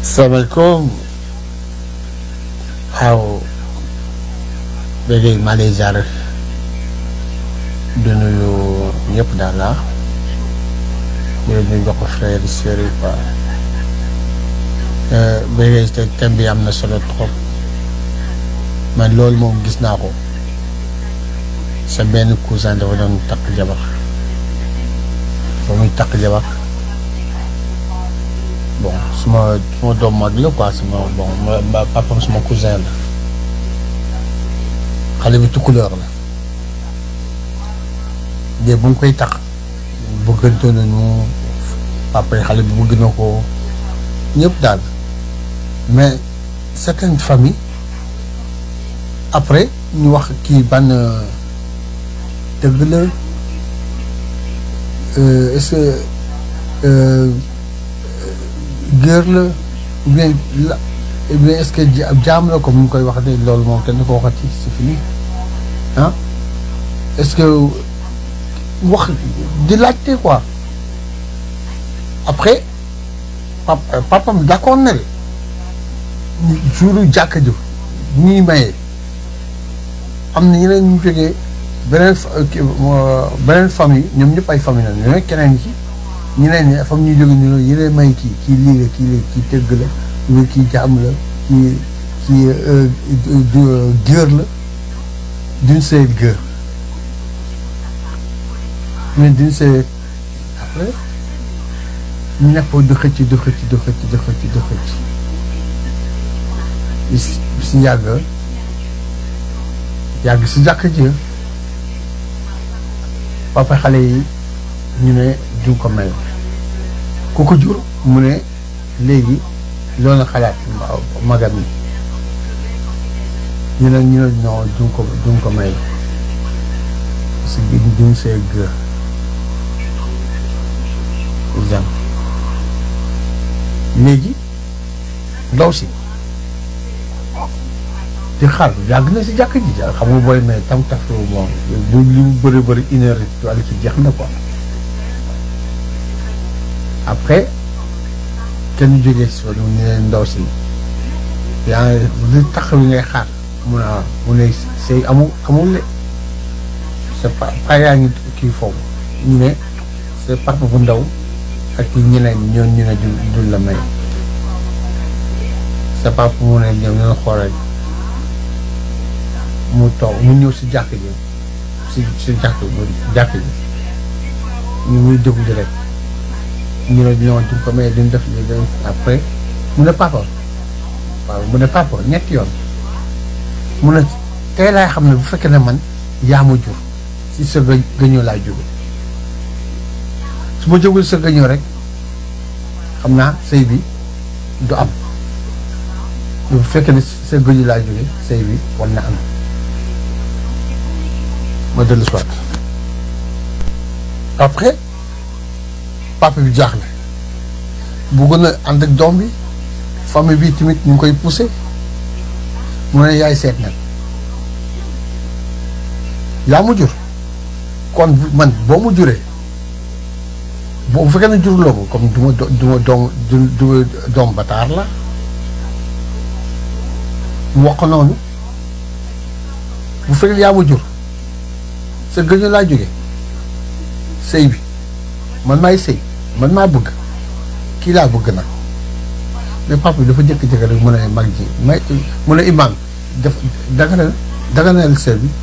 salaamaaleykum waaw léegi maa lay ziar di nuyu ñëpp daal la di leen jox ko frère yi sœurs yi quoi léegi te thème bi am na solo trop man loolu moom gis naa ko sa benn cousin dafa doon takk jabar ba muy takk jabar bon suma suma doom mag la quoi suma bon ma papam suma cousin la xale bi tukkuleur la léegi bu mu koy tax bëggante nañu papa yi xale bi bëgg na ko ñëpp daal mais certaines familles après ñu wax kii ban dëgg la est-ce que géer la ou bien la ou bien est-ce que jaam la comme ni ñu koy wax de loolu moom kenn ko waxati c'est fini ah est-ce que wax di laajte quoi après pap papam d'accord na de jouru jàkka ji ñuy mayee am na ñeneen ñu jógee beneen beneen famille ñoom ñëpp ay famille la ñoo keneen ci ñeneen ñi fam ñuy jóge ni loolu yélee may kii kii lii la kii la kii tëgg la lu kii jaam la kii kii géer la duñ see géer mais duñ see après ñu nekk di xëcc di xëcc di xëcc di xëcc di xëcc si si yàgg yàgg si jàkk ji papa xale yi ñu ne duñ ko may ku ko jur mu ne léegi loolu na xalaat magam yi ñu ne ñu ne non duñ ko duñ ko may parce que duñ see gër exemple léegi ndaw si di xaar yàgg na si jàkk ji xam nga booy mais tam taf bon bu li mu bëri bëri une heure wala ci jeex na quoi après kenn jógee si wàllu ñu ne ndaw si yaa ngi li tax li ngay xaar mun a mu ne sëy amul amul le c'est pas pas yaa ngi kii foofu ñu ne c'est papa bu ndaw ak ñeneen ñoon ñu ne du du la may sa papa mu ne ñoom ñoo xool rek mu toog mu ñëw si jàkk ji si si jàkk jàkk ji ñu muy déglu rek ñu ne ñoo duñ ko may duñ def lii dañ après mu ne papa waaw mu ne papa ñetti yoon mu ne tey laay xam ne bu fekkee ne man yaa ma jur si sa gë gëñoo laay jóge su ma jógul sa gëñoo rek xam naa sëy bi du am bu fekkee ne sa gëñu laay jóge sëy bi war na am ma dellu soit après papa bi jaaxle bëggoon a ànd ak doom bi famille bi tamit ñu ngi koy poussé mu ne yaay seet nag yaa mu jur kon man boo mu juree boo bu fekkee ne juruloo ko comme du ma du ma doom du doom bataar la mu wax ko noonu bu fekkee yaa ma jur sa gëñu laa jóge sëy bi man maay sëy man maa bëgg kii laa bëgg nag mais papa bi dafa jëkk-jëkk rek mu ne mag ji may mu ne imam def daganal daganal sëy bi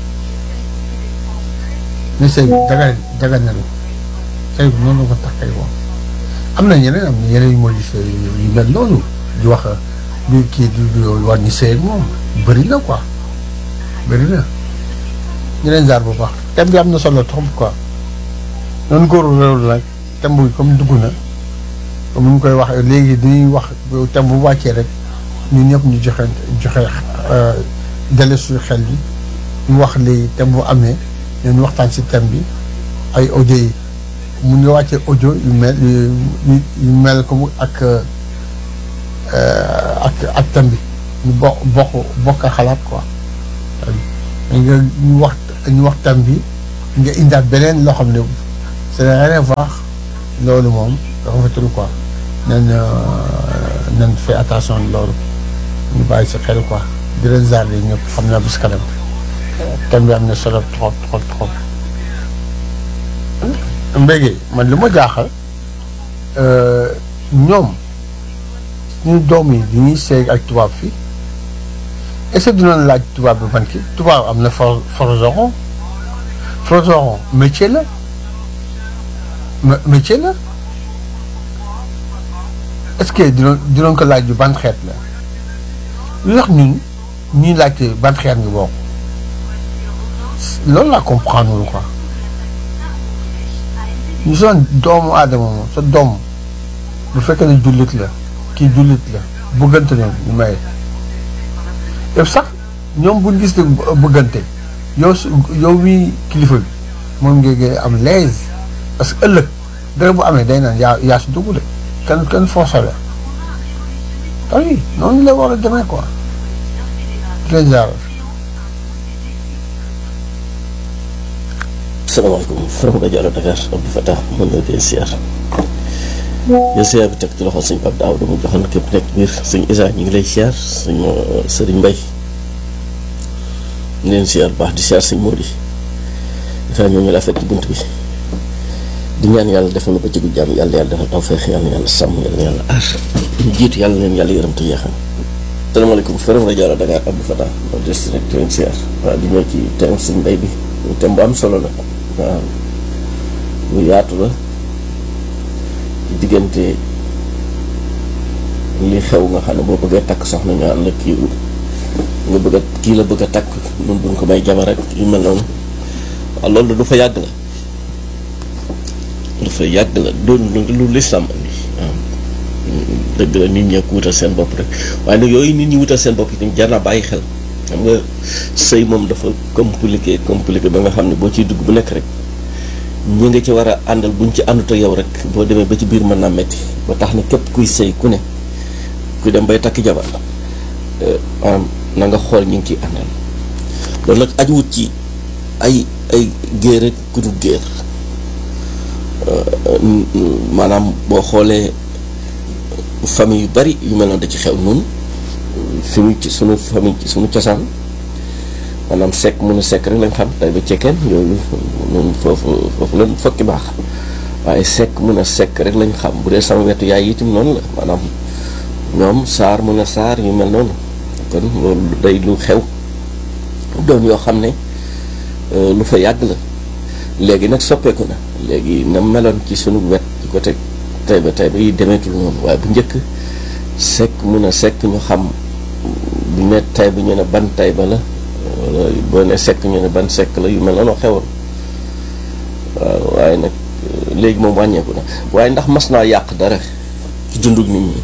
ne sëy bi daga daganal sëy bi noonu la ko tax kay woon am na ñeneen am na yeneen yu moo gis yu mel noonu di wax di kii di war ñu sëy ak moom bëri na quoi bëri na ñu leen jaar bu baax thème bi am na solo trop quoi noonu góoru réew la nag thème bi comme dugg na comme ni ñu koy wax léegi dañuy wax thème bu wàccee rek ñun ñëpp ñu joxe joxe dale suñu xel bi ñu wax léegi thème bu amee ñu waxtaan si thème bi ay audio yi mun nga wàccee audio yu mel yu mel comme ak ak ak thème bi ñu bokk bokk bokk xalaat quoi nga ñu wax ñu wax thème bi nga indaat beneen loo xam ne c'est rien à voir loolu moom dafa fatul quoi nee na nañ fait attention loolu ñu bàyyi si xel quoi di leen zarde ñëpp xam naa bis kanam thème bi am na solo trop trop trop mbége man li ma jaaxal ñoom suñu doom yi di ñuy seeg ak tubaab fii est-ce que dinañ laaj tubaab bi ban kii tubaab am na for forgeron forgeron métier la métier la est-ce que dinañ dinañ ko laaj bi ban xeet la lu tax ñun ñuy laajte ban xeet nga bokk loolu laa comprendre lu quoi ñu son doomu aadama moom sa doom bu fekkee ne jullit la kii jullit la bëggante ne ñu may yëpp sax ñoom buñ gis ne bëggante yow su yow mi kilifa bi moom ngeen am l'aise parce que ëllëg dara bu amee day naan yaa yaa si dugg de kenn kenn forcé la oui noonu la war a demee quoi très bien. salaamaaleykum Faram Rajo Dakar Abdou Fatah mën na leen siyaar yow siyaar bi teg ci loxo sëñ Pape Daaw dama joxoon képp nekk biir sëñ Isa ñu ngi lay siyaar sëñ Sëriñ Mbay ñu leen siyaar baax di siyaar sëñ Mody dafa ñoo ñu la fekk ci bunt bi di ñaan yàlla defal na ba ci gu jàmm yàlla yàlla defal tawfeex yàlla yàlla sàmm yàlla yàlla aar ñu jiitu yàlla leen yàlla yërëm te yeexam salaamaaleykum Faram Rajo Dakar Abdou Fatah ma des rek di leen siyaar waaw di ñëw ci thème sëñ Mbay bi thème bu am solo la waaw lu yaatu la diggante li xew nga xam ne boo bëggee takk soxna ñu ànd ak kii nga bëgg a kii la bëgg a takk nun buñ ko may jabar rek yu mel noonu waaw loolu du fa yàgg la du fa yàgg la doon lu lislaam andi waaw dëgg la nit ñi ko wutal seen bopp rek waaye nag yooyu nit ñi wutal seen bopp itam jar naa bàyyi xel xam nga sëy moom dafa compliqué compliqué ba nga xam ne boo ciy dugg bu nekk rek ñi nga ci war a àndal buñ ci àndut ak yow rek boo demee ba ci biir mën naa metti ba tax na képp kuy sëy ku ne kuy dem bay takk jabar maanaam na nga xool ñi ngi ciy àndal loolu nag aju wut ci ay ay géer ak ku dul géer maanaam boo xoolee famille yu bari yu mel noonu da ci xew nun fi mu ci sunu famille ci sunu cosaan maanaam sekk mun a sekk rek lañ xam tay ba cekkeen yooyu noonu foofu foofu lañ fokki baax waaye sekk mun a sekk rek lañ xam bu dee sama wetu yaay itam noonu la maanaam ñoom saar mun a saar yu mel noonu kon loolu day lu xew doon yoo xam ne lu fa yàgg la léegi nag soppeeku na léegi na meloon ci sunu wet ci côté tay ba tay ba yi demeetul noonu waaye bu njëkk sekk mun a sekk ñu xam bu ne tay ba ñu ne ban tay ba la wala boo ne sekk ñu ne ban sekk la yu mel noonu xewoon waaw waaye nag léegi moom wàññeeku na waaye ndax mas naa yàq dara ci dundug nit ñi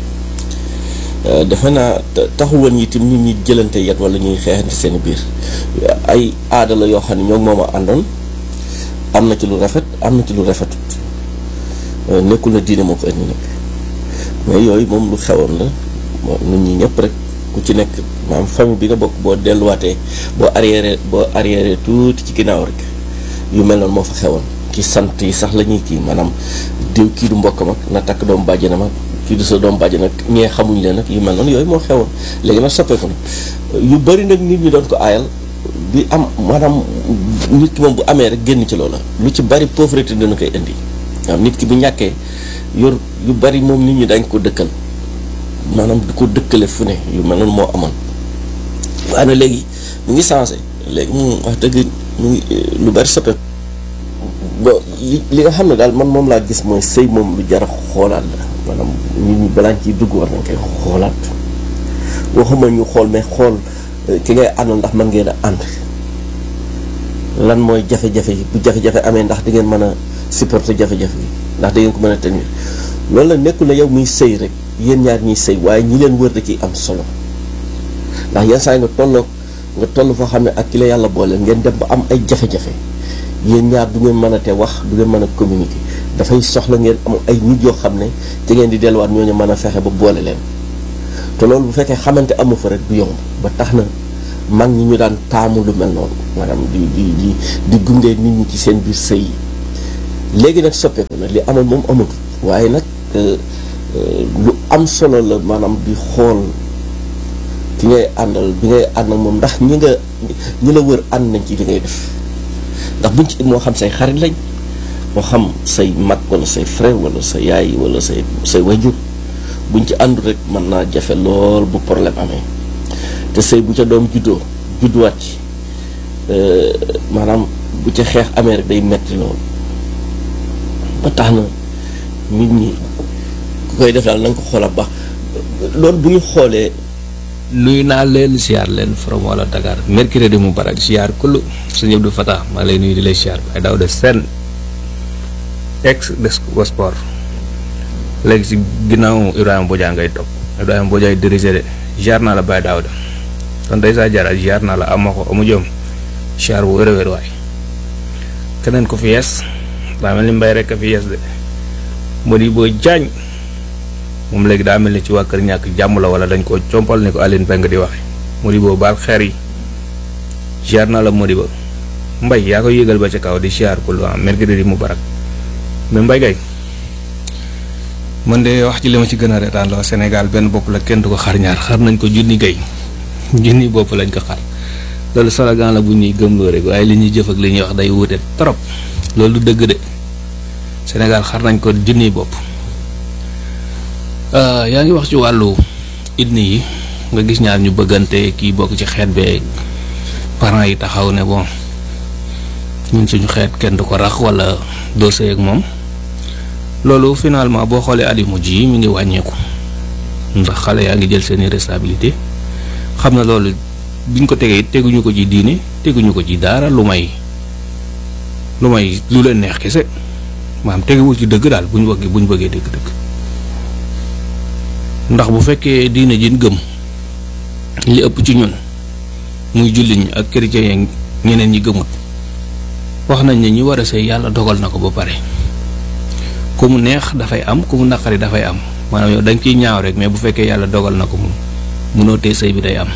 defe naa taxul woon itam nit ñi jëlante yet wala ñuy xeexante seen biir ay aada la yoo xam ne ñoo moom a àndoon am na ci lu rafet am na ci lu rafetut nekkul na diine moo ko indi nag mais yooyu moom lu xewoon la nit ñi ñëpp rek ku ci nekk maanaam famille bi nga bokk boo delluwaatee boo arrière boo arrière tuuti ci ginnaaw rek yu mel noonu moo fa xewoon ci sant yi sax la ñuy kii maanaam diw kii du mbokkam ak na takk doom bàjjenam ak kii du sa doom bàjjen ak ñee xamuñ leen ak yu mel noonu yooyu moo xewoon léegi nag soppeeku na yu bari nag nit ñi doon ko aayal bi am maanaam nit ki moom bu amee rek génn ci loola lu ci bari pauvreté dina koy indi waaw nit ki bu ñàkkee yor yu bari moom nit ñi dañ ko dëkkal maanaam du ko dëkkale fu ne yu mel noonu moo amoon waaye nag léegi mu ngi changé léegi moom wax dëgg mu ngi lu bari soppeeku bon li li nga xam ne daal man moom laa gis mooy sëy moom lu jar a xoolaat la maanaam nit ñi balaa ciy dugg war nañ koy xoolaat waxuma ñu xool mais xool ki ngay àndal ndax mën ngeen a ànd lan mooy jafe-jafe yi bu jafe-jafe amee ndax di ngeen mën a supporter jafe-jafe yi ndax da ngeen ko mën a tenir loolu la nekkul ne yow muy sëy rek yéen ñaar ñiy sëy waaye ñi leen wër da ciy am solo ndax yenn saa yi nga tolloo nga toll foo xam ne ak ki la yàlla boole ngeen dem ba am ay jafe-jafe yéen ñaar du ngeen mën a te wax du ngeen mën a communiquer dafay soxla ngeen am ay nit yoo xam ne ci ngeen di delluwaat ñooñu mën a fexe ba boole leen te loolu bu fekkee xamante amu fa rek du yomb ba tax na mag ñi ñu daan taamu lu mel noonu maanaam di di di di gunge nit ñi ci seen biir sëy yi léegi nag soppeeku na li amoon moom amatul waaye nag lu am solo la maanaam di xool ki ngay àndal bi ngay ànd ak moom ndax ñi nga ñi la wër ànd nañ ci li ngay def ndax buñ ci moo xam say xarit lañ moo xam say mag wala say frère wala sa yaay wala say say wajur buñ ci àndu rek mën naa jafe lool bu problème amee te sëy bu ca doom juddoo judduwaat ci maanaam bu ca xeex amee rek day metti lool ba tax na nit ñi ku koy def daal na nga ko xoolal baax loolu bu ñu xoolee nuyu naa leen siyaar leen from wala Dakar mercredi mu barak siyaar kullu sëñ Abdou Fatah maa lay nuyu di lay siyaar ay daaw de seen ex de sport léegi si ginnaaw Ibrahima Bodian ngay topp Ibrahima Bodian dirigé de siyaar naa la Baye Daouda kon day saa jaara siyaar naa la ama ko amu jom siyaar bu wér-wér waay keneen ko fi yees daa mel ni mbay rek a fi yees de moo di boo jaañ moom léegi daa mel ni ci waa kër ñàkk jàmm la wala dañ koo compal ni ko Aline Peng di waxe Modibo baal xeer yi siyaar naa la Modibo mbay yaa ko yégal ba ca kaw di siyaar ko lu am mercredi mu barak mais mbay gay man de wax ci li ma ci gën a reetaan la Sénégal benn bopp la kenn du ko xar ñaar xar nañ ko junni gay junni bopp lañ ko xar loolu slogan la bu ñuy gëmloo rek waaye li ñuy jëf ak li ñuy wax day wuute trop loolu du dëgg de Sénégal xar nañ ko junni bopp yaa ngi wax ci wàllu idni yi nga gis ñaar ñu bëggante kii bokk ci xeet bee parents yi taxaw ne bon ñun suñu xeet kenn du ko rax wala doo sëy ak moom loolu finalement boo xoolee at yu mujj yi mi ngi wàññeeku ndax xale yaa ngi jël seeni responsabilité xam na loolu biñ ko tegee teguñu ko ci diine teguñu ko ci dara lu may lu may lu leen neex kese maanaam teguwul ci dëgg daal bu ñu bëggee bu ñu bëggee dëgg-dëgg ndax bu fekkee diine jin gëm li ëpp ci ñun muy jullit ñi ak chrétien yi ñeneen ñi gëmut wax nañ ne ñi war a sëy yàlla dogal na ko ba pare ku mu neex dafay am ku mu naqari dafay am maanaam yow da nga ciy ñaaw rek mais bu fekkee yàlla dogal na ko moom munoo tee sëy bi day am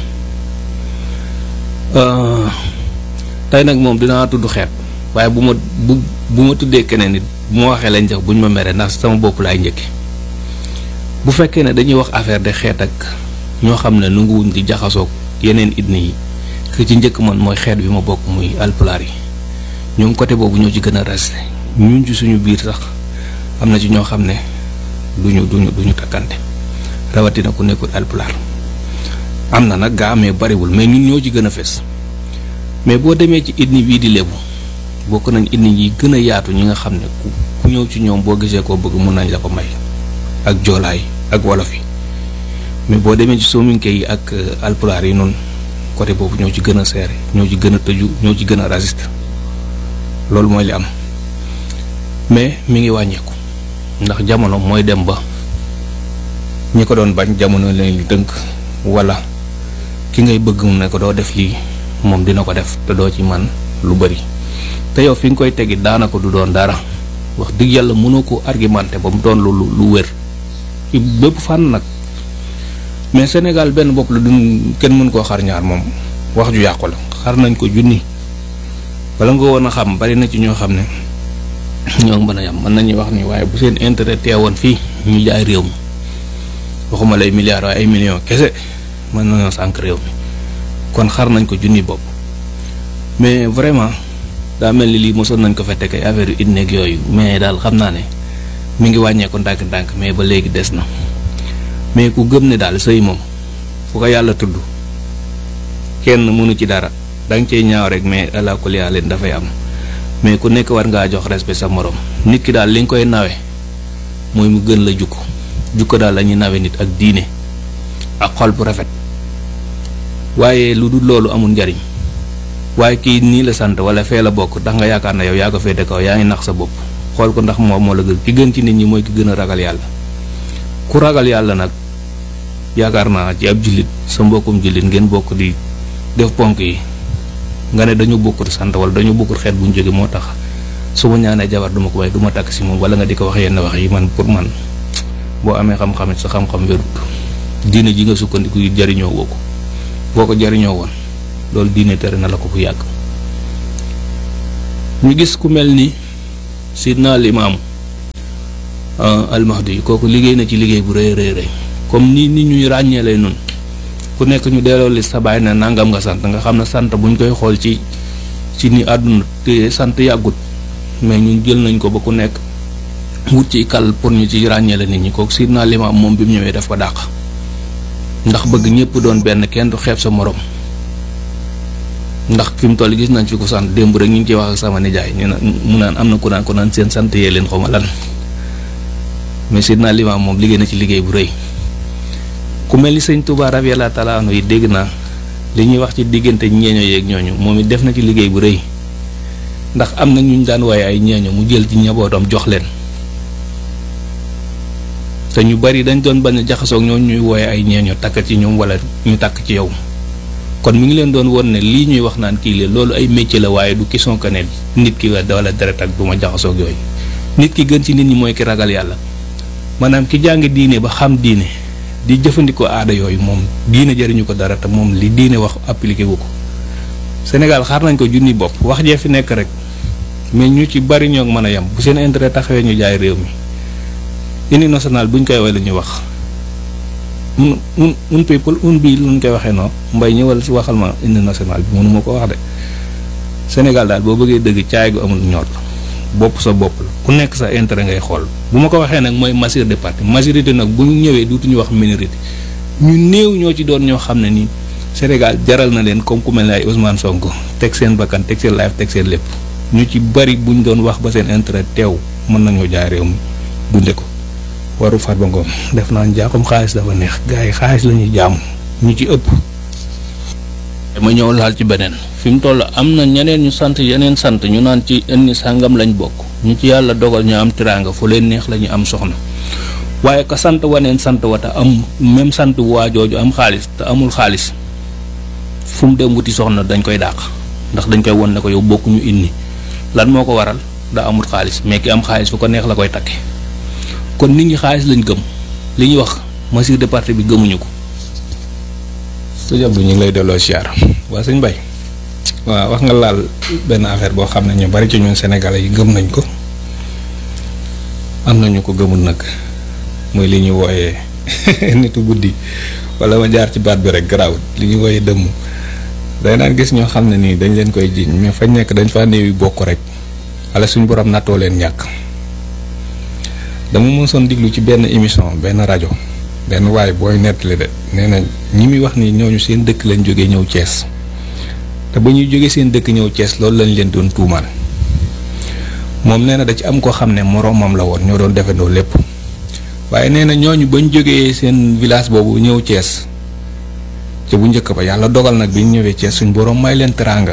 tey nag moom dinaa tudd xeet waaye bu ma bu bu ma tuddee keneen nit bu ma waxee lañ jox buñ ma mere ndax sama bopp laay njëkke bu fekkee ne dañuy wax affaire de xeet ak ñoo xam ne nanguwuñ di jaxasoog yeneen ethnie yi ki ci njëkk man mooy xeet bi ma bokk muy alpulaar yi ñoom côté boobu ñoo ci gën a resté ñun ci suñu biir sax am na ci ñoo xam ne duñu duñu duñu takkante rawatina ku nekkul alpulaar am na nag gaa mais bariwul mais ñun ñoo ci gën a fes mais boo demee ci ethnie bii di lébu bokk nañ ethnie yi gën a yaatu ñi nga xam ne ku ku ñëw ci ñoom boo gisee koo bëgg mun nañ la ko may ak joolaay ak wolof yi mais boo demee ci sominke yi ak alpulaar yi noonu côté boobu ñoo ci gën a seere ñoo ci gën a tëju ñoo ci gën a raciste loolu mooy li am mais mi ngi wàññeeku ndax jamono mooy dem ba ñi ko doon bañ jamono leen li dënk wala ki ngay bëgg mu ne ko doo def lii moom dina ko def te doo ci man lu bari te yow fi nga koy tegi daanaka du doon dara wax dëgg yàlla mënoo ko argumenté ba mu doon lu lu wér ci bépp fànn nag mais Sénégal benn bopp la duñ kenn mën koo xar ñaar moom wax ju yàqu la xar nañ ko junni bala nga woon a xam bari na ci ñoo xam ne ñoo mën a yam mën nañuy wax ni waaye bu seen intérêt teewoon fii ñu jaay réew mi waxuma lay milliards waaye ay millions kese mën nañoo sànq réew mi kon xar nañ ko junni bopp mais vraiment daa mel ni lii mosoon nañ ko fa teg ay affaire yu idneeg yooyu mais daal xam naa ne mi ngi wàññeeku ndànk-ndànk mais ba léegi des na mais ku gëm ne daal sëy moom fu ko yàlla tudd kenn mënu ci dara da nga cey ñaaw rek mais ala kulli leen dafay am mais ku nekk war ngaa jox respect sa morom nit ki daal li nga koy nawe mooy mu gën la jukko jukko daal la ñuy nawe nit ak diine ak xol bu rafet waaye lu dul loolu amul njariñ waaye kii nii la sant wala fee la bokk ndax nga yaakaar na yow yaa ko féete kaw yaa ngi nax sa bopp xool ko ndax moom moo la gën ki gën ci nit ñi mooy ki gën a ragal yàlla ku ragal yàlla nag yaakaar naa ci ab jullit sa mbokkum jullit ngeen bokk di def ponk yi nga ne dañu bokkut sant wala dañu bokkut xeet bu ñu jóge moo tax su ma ñaanee jabar duma ko may du ma takk si moom wala nga di ko wax yenn wax yi man pour man boo amee xam-xam it sa xam-xam wérut diine ji nga sukkandiku yi jariñoo woo ko boo ko jariñoo woon loolu diine tere na la ko bu yàgg ñu gis ku mel ni sidna limaamu almahdi kooku liggéey na ci liggéey bu rëy rëy rëy comme ni nit ñuy ràññee lay nun ku nekk ñu delloo li sa baay ne nangam nga sant nga xam ne sant buñ koy xool ci ci ni àdduna te sant yàggut mais ñun jël nañ ko ba ku nekk wut ci kal pour ñu ci ràññee la nit ñi kooku Seydina Limaam moom bi mu ñëwee daf ko dàq ndax bëgg ñëpp doon benn kenn du xeeb sa morom ndax fi mu toll gis nañ fi ko sant démb rek ñu ngi ciy wax ak sama nijaay ñu naan mu naan am na ku naan ko naan seen sant yee leen xaw ma lan mais Seydina Limaam moom liggéey na ci liggéey bu rëy ku mel ni sëñ Touba radiyallaahu taala anhu yi dégg naa li ñuy wax ci diggante ñeeño yeeg ñooñu moom it def na ci liggéey bu rëy ndax am na ñu ñu daan waaye ay ñeeño mu jël ci njabootam jox leen te ñu bari dañ doon bañ a jaxasoog ñoo ñuy wooye ay ñeeño takk ci ñoom wala ñu takk ci yow kon mi ngi leen doon won ne lii ñuy wax naan kii la loolu ay métier la waaye du question que ne nit ki wala deret ak du ma jaxasoog yooyu nit ki gën ci nit ñi mooy ki ragal yàlla maanaam ki jàng diine ba xam diine di jëfandikoo aada yooyu moom diine jëriñu ko dara te moom li diine wax appliqué wu ko Sénégal xaar nañ ko junni bopp wax jee fi nekk rek mais ñu ci bari ñoo mën a yem bu seen intérêt taxawee ñu jaay réew mi union nationale buñ koy woy la ñuy wax un un un people un bii luñ koy waxee noonu mbay ñëwal si waxal ma union nationale bi mënuma ko wax de Sénégal daal boo bëggee dëgg caay gu amul ñor la bopp sa bopp la ku nekk sa intérêt ngay xool bu ma ko waxee nag mooy majorité de parti majorité nag bu ñu ñëwee duutuñu wax minorité ñu néew ñoo ci doon ñoo xam ne nii Sénégal jaral na leen comme ku mel ne ay Ousmane Sonko teg seen bakkan teg seen life teg seen lépp ñu ci bari buñ doon wax ba seen intérêt teew mën nañoo jaay réew mi dunde ko waru Farba Ngom def naa njaaxum xaalis dafa neex gars yi xaalis la ñuy jaamu ñu ci ëpp. ma ñëw laal ci beneen fi mu toll am na ñeneen ñu sant yeneen sant ñu naan ci indi sàngam lañ bokk ñu ci yàlla dogal ñu am tiraanga fu leen neex la ñu am soxna waaye ka sant waneen sant wa te am même sant waa jooju am xaalis te amul xaalis fu mu dem wuti soxna dañ koy dàq ndax dañ koy won ne ko yow bokkuñu indi lan moo ko waral da amul xaalis mais ki am xaalis fu ko neex la koy takke kon nit ñi xaalis lañ gëm li ñuy wax mesure de parti bi gëmuñu ko. sëñ Abdou ñu ngi lay delloo siyaar waa sëñ Bay waaw wax nga laal benn affaire boo xam ne ñu bari ci ñun sénégalais yi gëm nañ ko am nañu ko gëmul nag mooy li ñuy wooyee nitu guddi wala ma jaar ci baat bi rek garaawut li ñuy wooyee dëmm day naan gis ñoo xam ne nii dañ leen koy jiiñ mais fañ nekk dañ faa néewi bokk rek wala suñu borom nattoo leen ñàkk dama mësoon diglu ci benn émission benn rajo benn waaye booy nettali de nee na ñi muy wax ni ñooñu seen dëkk lañ jógee ñëw Cees te ba ñuy jógee seen dëkk ñëw Cees loolu lañ leen doon tuumaal moom nee na da ci am koo xam ne moroomam la woon ñoo doon defandoo lépp waaye nee na ñooñu bañ jógee seen village boobu ñëw Cees ca bu njëkk ba yàlla dogal nag bi ñu ñëwee Cees suñ borom may leen teraanga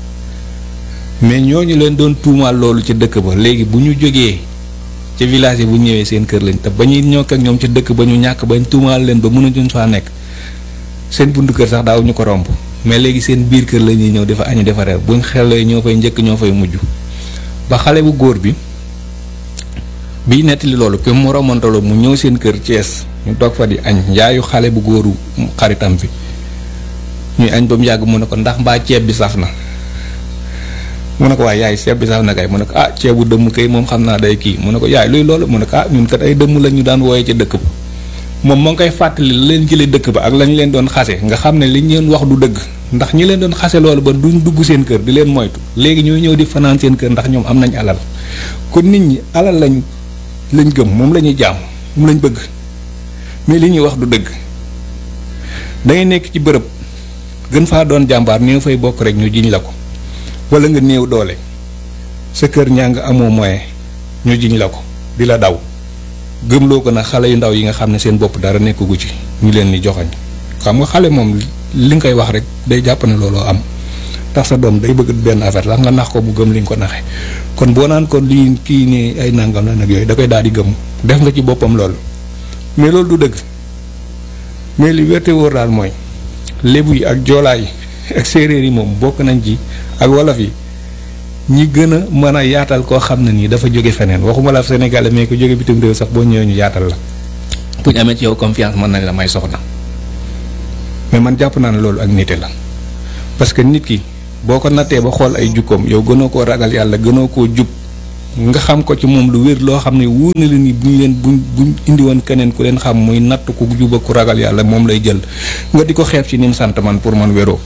mais ñooñu leen doon tuumaal loolu ci dëkk ba léegi bu ñu jógee ca village yi bu ñëwee seen kër lañ te ba ñuy ñëw ak ñoom ci dëkk ba ñu ñàkk bañ tuumaal leen ba mënuñu faa nekk seen buntu kër sax daaw ñu ko romb mais léegi seen biir kër la ñuy ñëw dafa añu dafa reer buñ xelee ñoo fay njëkk ñoo fay mujj ba xale bu góor bi biy nettali loolu ke mu romantaloo mu ñëw seen kër Thiès ñu toog fa di añ yaayu xale bu góoru xaritam bi ñuy añ ba mu yàgg mu ne ko ndax mbaa ceeb bi saf na mu ne ko waaye yaay ceeb bi saf na kay mu ne ko ah ceebu dëmm kay moom xam naa day kii mu ne ko yaay luy loolu mu ne ko ah ñun kat ay dëmm la ñu daan wooyee ca dëkk ba moom moo ngi koy fàttali la leen jëlee dëkk ba ak lañ leen doon xase nga xam ne li ñu leen wax du dëgg ndax ñi leen doon xase loolu ba duñ dugg seen kër di leen moytu léegi ñooy ñëw di fanaan seen kër ndax ñoom am nañ alal kon nit ñi alal lañ lañ gëm moom la ñuy jaam moom lañ bëgg mais li ñuy wax du dëgg da ngay nekk ci bërëb gën faa doon jàmbaar néew fay bokk rek ñu jiñ la ko wala nga néew doole sa kër ñaa nga amoo moyen ñu jiñ la ko di la daw gëmloo ko nag xale yu ndaw yi nga xam ne seen bopp dara nekkugu ci ñu leen di joxañ xam nga xale moom li nga koy wax rek day jàpp ne looloo am tax sa doom day bëgg benn affaire sax nga nax ko bu gëm li nga ko naxee kon boo naan kon lii kii nii ay nangam la nag yooyu da koy daal di gëm def nga ci boppam loolu mais loolu du dëgg mais li wérte wóor daal mooy lébu yi ak joolaa yi ak séeréer yi moom bokk nañ ci ak wolof yi ñi gën a mën a yaatal koo xam ne nii dafa jóge feneen waxuma la Sénégal mais ko jóge bitim réew sax boo ñëwee ñu yaatal la bu ñu amee ci yow confiance mën nañ la may soxna mais man jàpp naa ne loolu ak nite la parce que nit ki boo ko nattee ba xool ay jukkoom yow gënoo koo ragal yàlla gënoo koo jub nga xam ko ci moom lu wér loo xam ne wóor na leen ni buñ leen buñ buñ indi woon keneen ku leen xam muy natt ku juba ku ragal yàlla moom lay jël nga di ko xeeb ci nim sant man pour man wéroo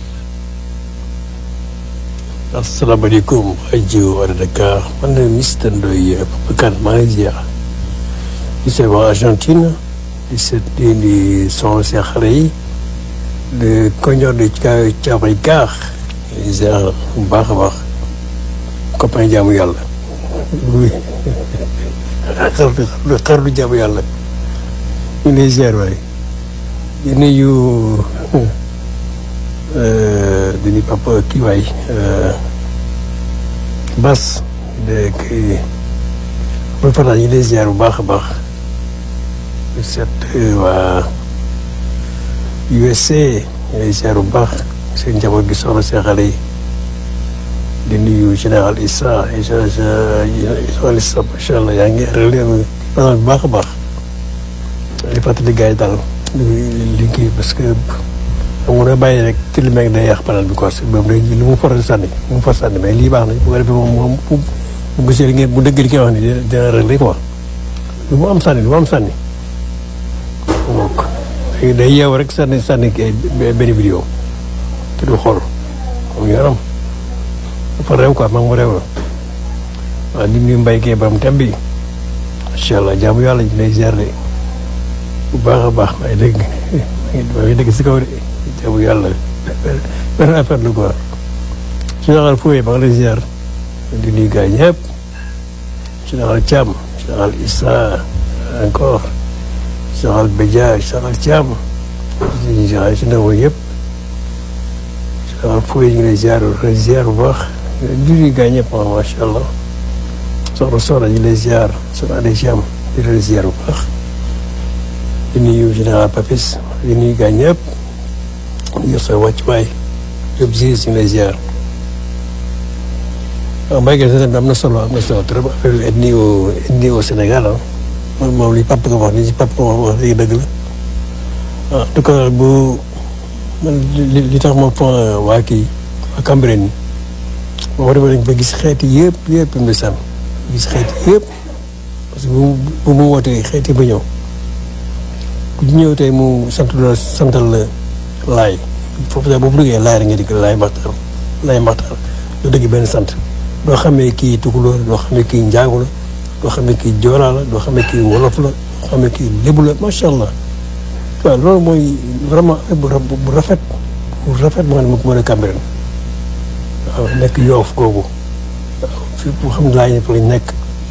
asalaamaaleykum rajo Wala Dakar man la Mister Ndoye Babacar maa ngi ziar di seet waa Argentine di seet di di soxla seen xale yi de koñor de caabay gaax di ziar bu baax a baax copain jaamu yàlla oui xar xarlu jaamu yàlla ñu ngi lay ziar waay di nuyu di nuyu papa kii waay Bas de kii mooy Fataal ñu ngi lay ziar bu baax a baax di seet waa USA ñu lay ziar bu baax seen njaboot gi soxla seen xale yi di nuyu général Issa général Issa macha allah yaa ngi relève bu baax a baax di fàttali gars yi daal li kii parce que xam nga bàyyi rek te li meeg day yàq panel bi quoi moom day li mu faral sànni mu far sànni mais lii baax na bu ko defee moom moom bu gisee li ngeen bu dëgg li koy wax ni dina réglé quoi lu mu am sànni lu mu am sànni donc day yeew rek sànni sànni benn vidéo te du xool moom yoonam dafa réew quoi maa ngi mu réew la waaw di nuyu mbay kee baram tem bi macha allah jaamu yàlla ñu lay ziar de bu baax a baax may dégg may dégg si kaw de jaamu yàlla benn affaire la quoi général Fouye maa ngi lay ziar di nuyu gars yi ñëpp général Thiam général Issa encore général Bédia général Thiam général si ndaw yëpp général Fouye ñu ngi lay ziar ziar bu baax di nuyu gars yi ñëpp macha allah soxna soxna ñu ngi lay ziar soxna Adé Thiam di leen ziar bu baax di nuyu général Papis di nuyu gars ñëpp di yor sa wàccuwaay yëpp ziar ñu ngi lay ziar. waaw mbéykat yi am na solo am na solo trop affaire ethnie au ethnie au Sénégal ah moom moom li papa nga wax ni si papa nga wax léegi dëgg la ah en tout cas bu man li li tax ma fon waa kii waa Cambérène yi boo demee ba gis xeeti yëpp yëpp ndeysaan gis xeeti yëpp parce que bu bu mu wootee xeeti ba ñëw ku ñëw tey mu sant la santal la laay foofu sax boobu duggee laay rek nga di laay maxtar laay maxtar doo dëgg benn sant doo xamee kii tukulóor doo xamee kii njaago la doo xamee kii joolaa la doo xamee kii wolof la doo xamee kii lébu la macha allah waaw loolu mooy vraiment bu bu rafet bu rafet moo xam ne mu mën a Cambérène waaw nekk yoof googu waaw fii bu xam ne laay ñëpp lañ nekk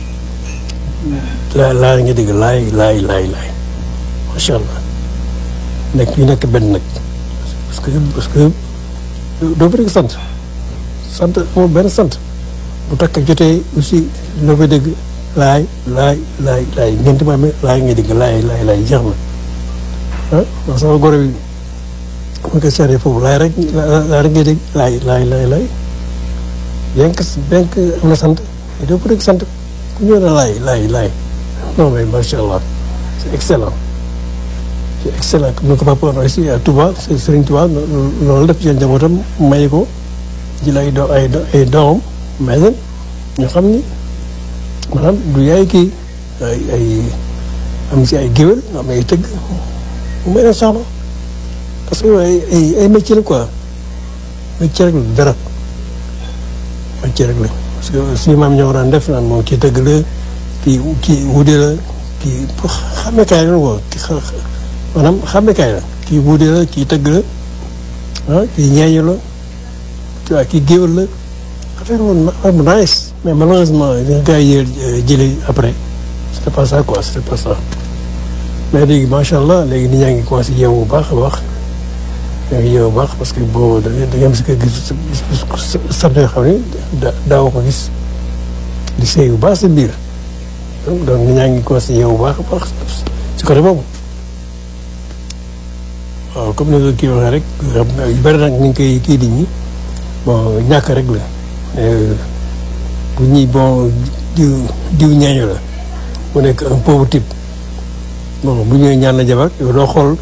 laay laay nga dégg laay laay laay laay macha allah nekk ñu nekk benn nag parce que parce que doo fa dégg sant sant moom benn sant bu takk jotee aussi loo fay dégg laay laay laay laay ñeenti maam laay nga dégg laay laay laay jeex na ah ndax sama goro bi mu ko seetee foofu laay rek laay rek ngay dégg laay laay laay laay bien que bien que am na sant mais doo ko dégg sant ku ñëw na laay laay laay non mais macha allah c'est excellent c'est excellent comme ni ko papa waxee aussi à Touba Serigne Touba loolu def ci njabootam may ko jël ay do ay ay doomam may leen ñu xam ni maanaam du yaay kii ay ay am si ay géwél am ay tëgg mu may leen soxla parce que ay ay ay métier la quoi métier rek la dara métier rek la parce que suñu maam ñoo daan def naan moom kii tëgg la kii kii wude la kii pour xàmmekaay la quoi kii xa maanaam xàmmekaay la kii wude la kii tëgg la ah kii ñeeñu la tu vois kii géwél la affaire woon affaire bu nice mais malheureusement li nga gars yi jëlee après c'était pas ça quoi c'était pas ça mais léegi macha allah léegi nit ñaa ngi commencé yeewu bu baax a baax ñaa ngi yeewu bu baax parce que boo da nga am si kër gis sant yoo xam ne daaw ko gis di seey bu baax sa biir donc nit ñaa ngi commencé yeewu bu baax a baax si côté boobu waaw comme ni nga kii waxee rek yu bëri nag ñu ngi koy kii nit ñi bon ñàkk rek la bu ñuy bon diw diw ñeeño la mu nekk un pauvre type bon bu ñëwee ñaan la jabar yow doo xool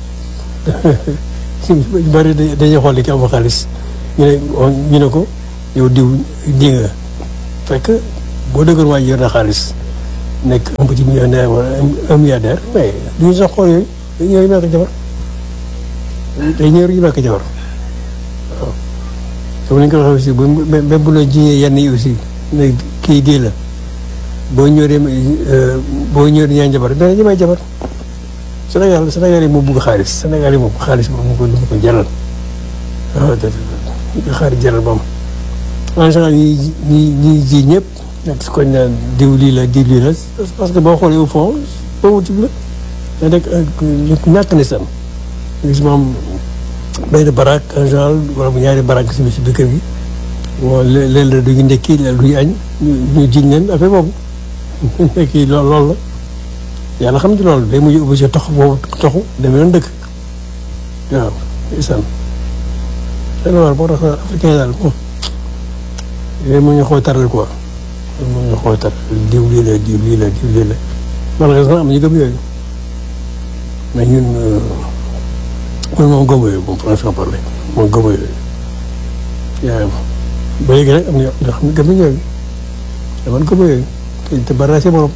ñu bëri dañuy xool li ki am xaalis ñu ne ñu ne ko yow diw di nga fekk boo dëggoon waa ji yor na xaalis nekk un petit millionnaire wala un milliardaire mais du ñu sax xool yooyu dañu ñëw may ko jabar dañu ñëw ñu may ko jabar waaw comme ni nga ko waxee aussi bu même bu la jiñee yenn yi aussi ne kii dii la boo ñëwee boo ñëwee ñaan jabar dana ñu may jabar Sénégal Sénégal yi moo bugg xaalis Sénégal yi moom xaalis moom mu ko mu ko jaral waaw dëgg la xaalis jaral moom en général ñi ñi ñi ji ñëpp nekk su ko naan diw lii la diw lii la parce que boo xoolee au fond boobu tib la da nekk ñàkk ni sam gis moom benn baraak en général wala bu ñaari baraak si si biir kër gi bon léeg la duñu ndekki léeg duñu añ ñu jiñ leen affaire boobu ndekki lool loolu la yàlla xam ci loolu day mujj obligé tox boobu toxu demee noonu dëkk waaw isan seen war boo tax africain daal moom yooyu mu ñu xoo taral quoi mu ñu xoo taral diw lii la diw lii la diw lii la malheureusement am ñu gëm yooyu mais ñun man moom gëmu yooyu moom franchement parler moom gëmu yooyu yaa ba léegi nag am na ñoo xam ne gëm nañ yooyu te man gëmu yooyu te bari naa si borom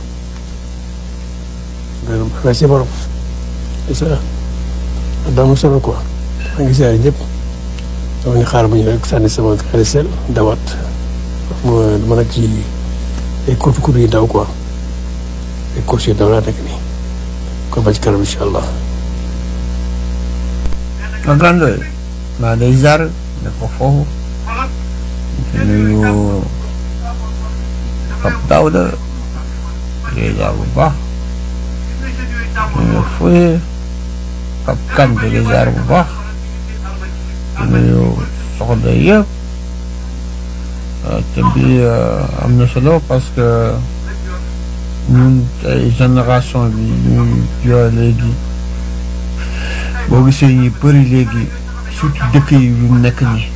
bari naa si borom c'est ça daa solo quoi maa ngi siyaare ñëpp dama ñu xaar bu ñu rek sànni sama xarit sel dawaat ma dama nag ci ay kurtu kurtu yi daw quoi ay courses yu daw laa nekk nii kon ba ci kanam incha allah. ma grande maa day jaar ne ko foofu di nuyu Pape Daouda day jaar bu baax di nuyu Foye Pape Kane day jaar bu baax di nuyu soxna yëpp te bi am na solo parce que ñun ay génération bi ñu yor léegi boo gisee ñu bëri léegi surtout dëkk yi yu nekk nii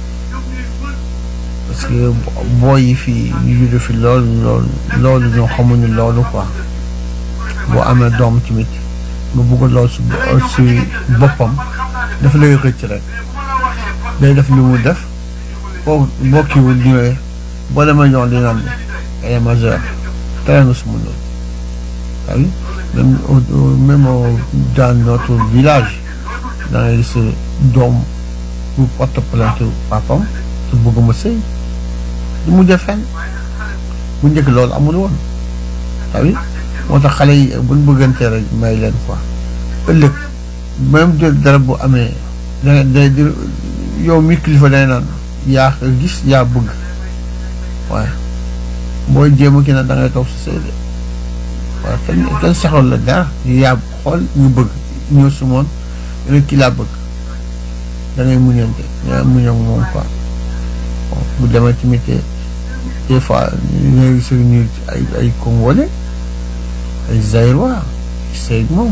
parce que booy yi fii ñu judd fi loolu loolu loolu ñoo xamuñu loolu quoi boo amee doom tamit nga bëgg lool si si boppam dafa lay rëcc rek day def lu mu def boo boo kiiwul ñëwee boo demee ñoom di naan elle est majeure tere nga suma loolu waaye même même dans notre village da ngay gis doom bu porte plainte papam te bëgg ma sëy du mujjee fenn bu njëkk loolu amul woon waaye moo tax xale yi buñ bëggantee rek may leen quoi ëllëg même de dara bu amee da day yow mi kilifa day naan yaa ko gis yaa bëgg waaye booy jéem a kii nag da ngay toog si sëy de waaye kenn kenn saxoon la dara yaa xool ñu bëgg ñëw si moom rek kii laa bëgg da ngay muñante nga muñ ak moom quoi bon bu demee tamit des fois ñu ngi gis ñu ay ay congolais ay zaïrois sëy moom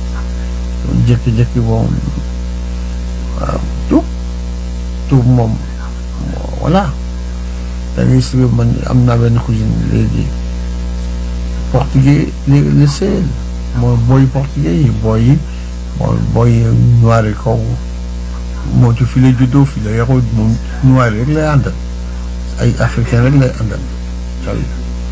jékki-jékki moom waaw tuub tuub moom voilà da ngay gis man am naa benn cousine léegi portugais léegi la sëyal mooy booy portugais yi booy yi mooy booy noir yi kaw moo ci fi la juddoo fi la yaroo moom noir rek lay àndal ay africain rek lay àndal sal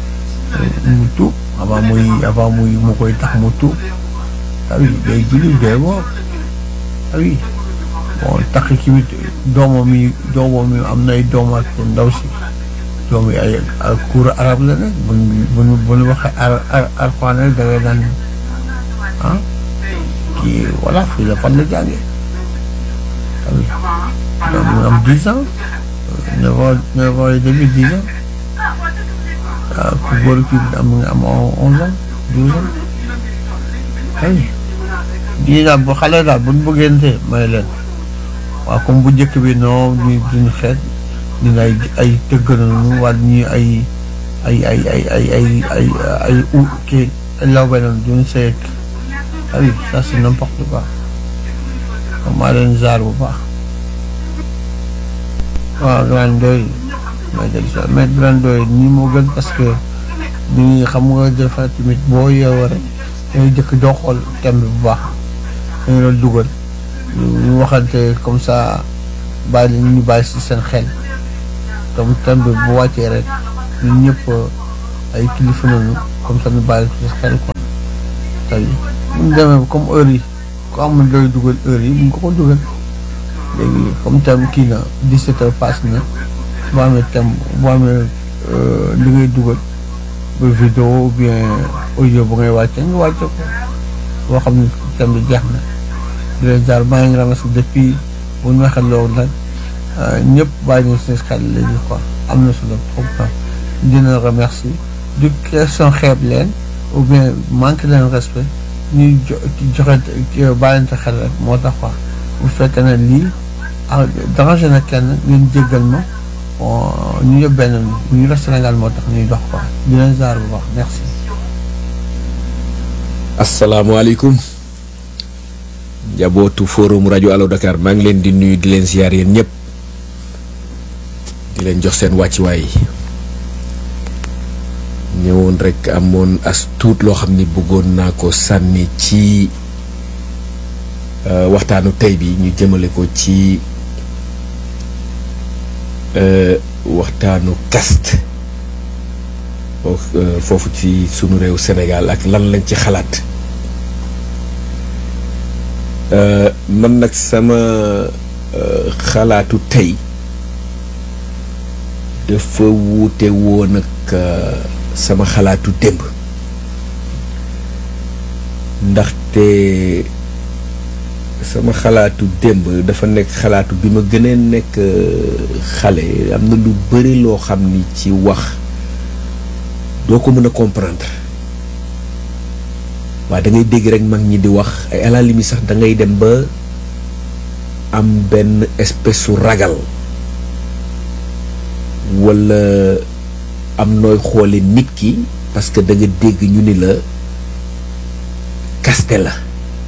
mu tuub avant muy avant muy mu koy tax mu tuub awi day julli day woor awi bon takk ki mit doomam yi doomam yi am nay doom ak ndaw si doom yi ay cours arabe la nag bu bu bu ñu waxee ar ar arfaan rek da ngay daan ah kii voilà fii la fan la jàngee awi donc mu am dix ans neuf ans neuf ans et demi dix ans waaw ku góor ki am nga am onze ans douze ans awi bii daal bu xale daal bu ñu bëggante may leen waaw comme bu njëkk bi non ñu duñu xeet ñu ay ay tëgg nañu wala ñu ay ay ay ay ay ay ay ay u kii lawbe nañu duñu seeg ah oui ça c'est n'importe quoi maa leen zaar bu baax waaw grand doy may del so mais grand doy nii moo gën parce que ni xam nga dafa tamit boo yeewoo rek dangay jëkk doo xool thème bi bu baax dañu la dugal ñu waxante comme ça bàyyi la ñu bàyyi si seen xel donc thème bi bu wàccee rek ñun ñëpp ay kilifa noonu comme ça ñu bàyyi ko ci xel quoi tey bu ñu demee comme heure yi ku amul looy dugal heure yi bu ñu ko ko dugal léegi comme thème kii na 17 heures passe na boo amee thème boo amee li ngay dugal ba vidéo ou bien audio bu ngay wàcce nga wàcce ko boo xam ne thème bi jeex na di leen jaar maa ngi ramas depuis bu ñu waxee loolu nag ñëpp bàyyi nañ seen xel léegi quoi am na solo trop quoi dina remercier du question xeeb leen ou bien manque leen respect ñuy jo joxe bàyyante xel rek moo tax quoi bu fekkee ne lii ah dérangé na kenn ngeen jéggal ma ñu yëpp benn ñu la Sénégal moo tax ñuy dox quoi di leen jaar bu baax merci. asalaamaaleykum njabootu forum rajo Allo Dakar maa ngi leen di nuyu di leen ziar yéen ñëpp di leen jox seen wàccuwaay ñëwoon rek amoon as tuut loo xam ni bëggoon naa ko sànni ci waxtaanu tey bi ñu jëmale ko ci waxtaanu caste foofu ci sunu réew Sénégal ak lan lañ ci xalaat man nag sama xalaatu tey dafa wuute woon ak sama xalaatu démb ndaxte sama xalaatu démb dafa nekk xalaatu bi ma gënee nekk xale am na lu bari loo xam ni ci wax doo ko mën a comprendre waaye da ngay dégg rek mag ñi di wax ay à la limite sax da ngay dem ba am benn espèce su ragal walla am nooy xoole nit ki parce que da nga dégg ñu ni la kaste la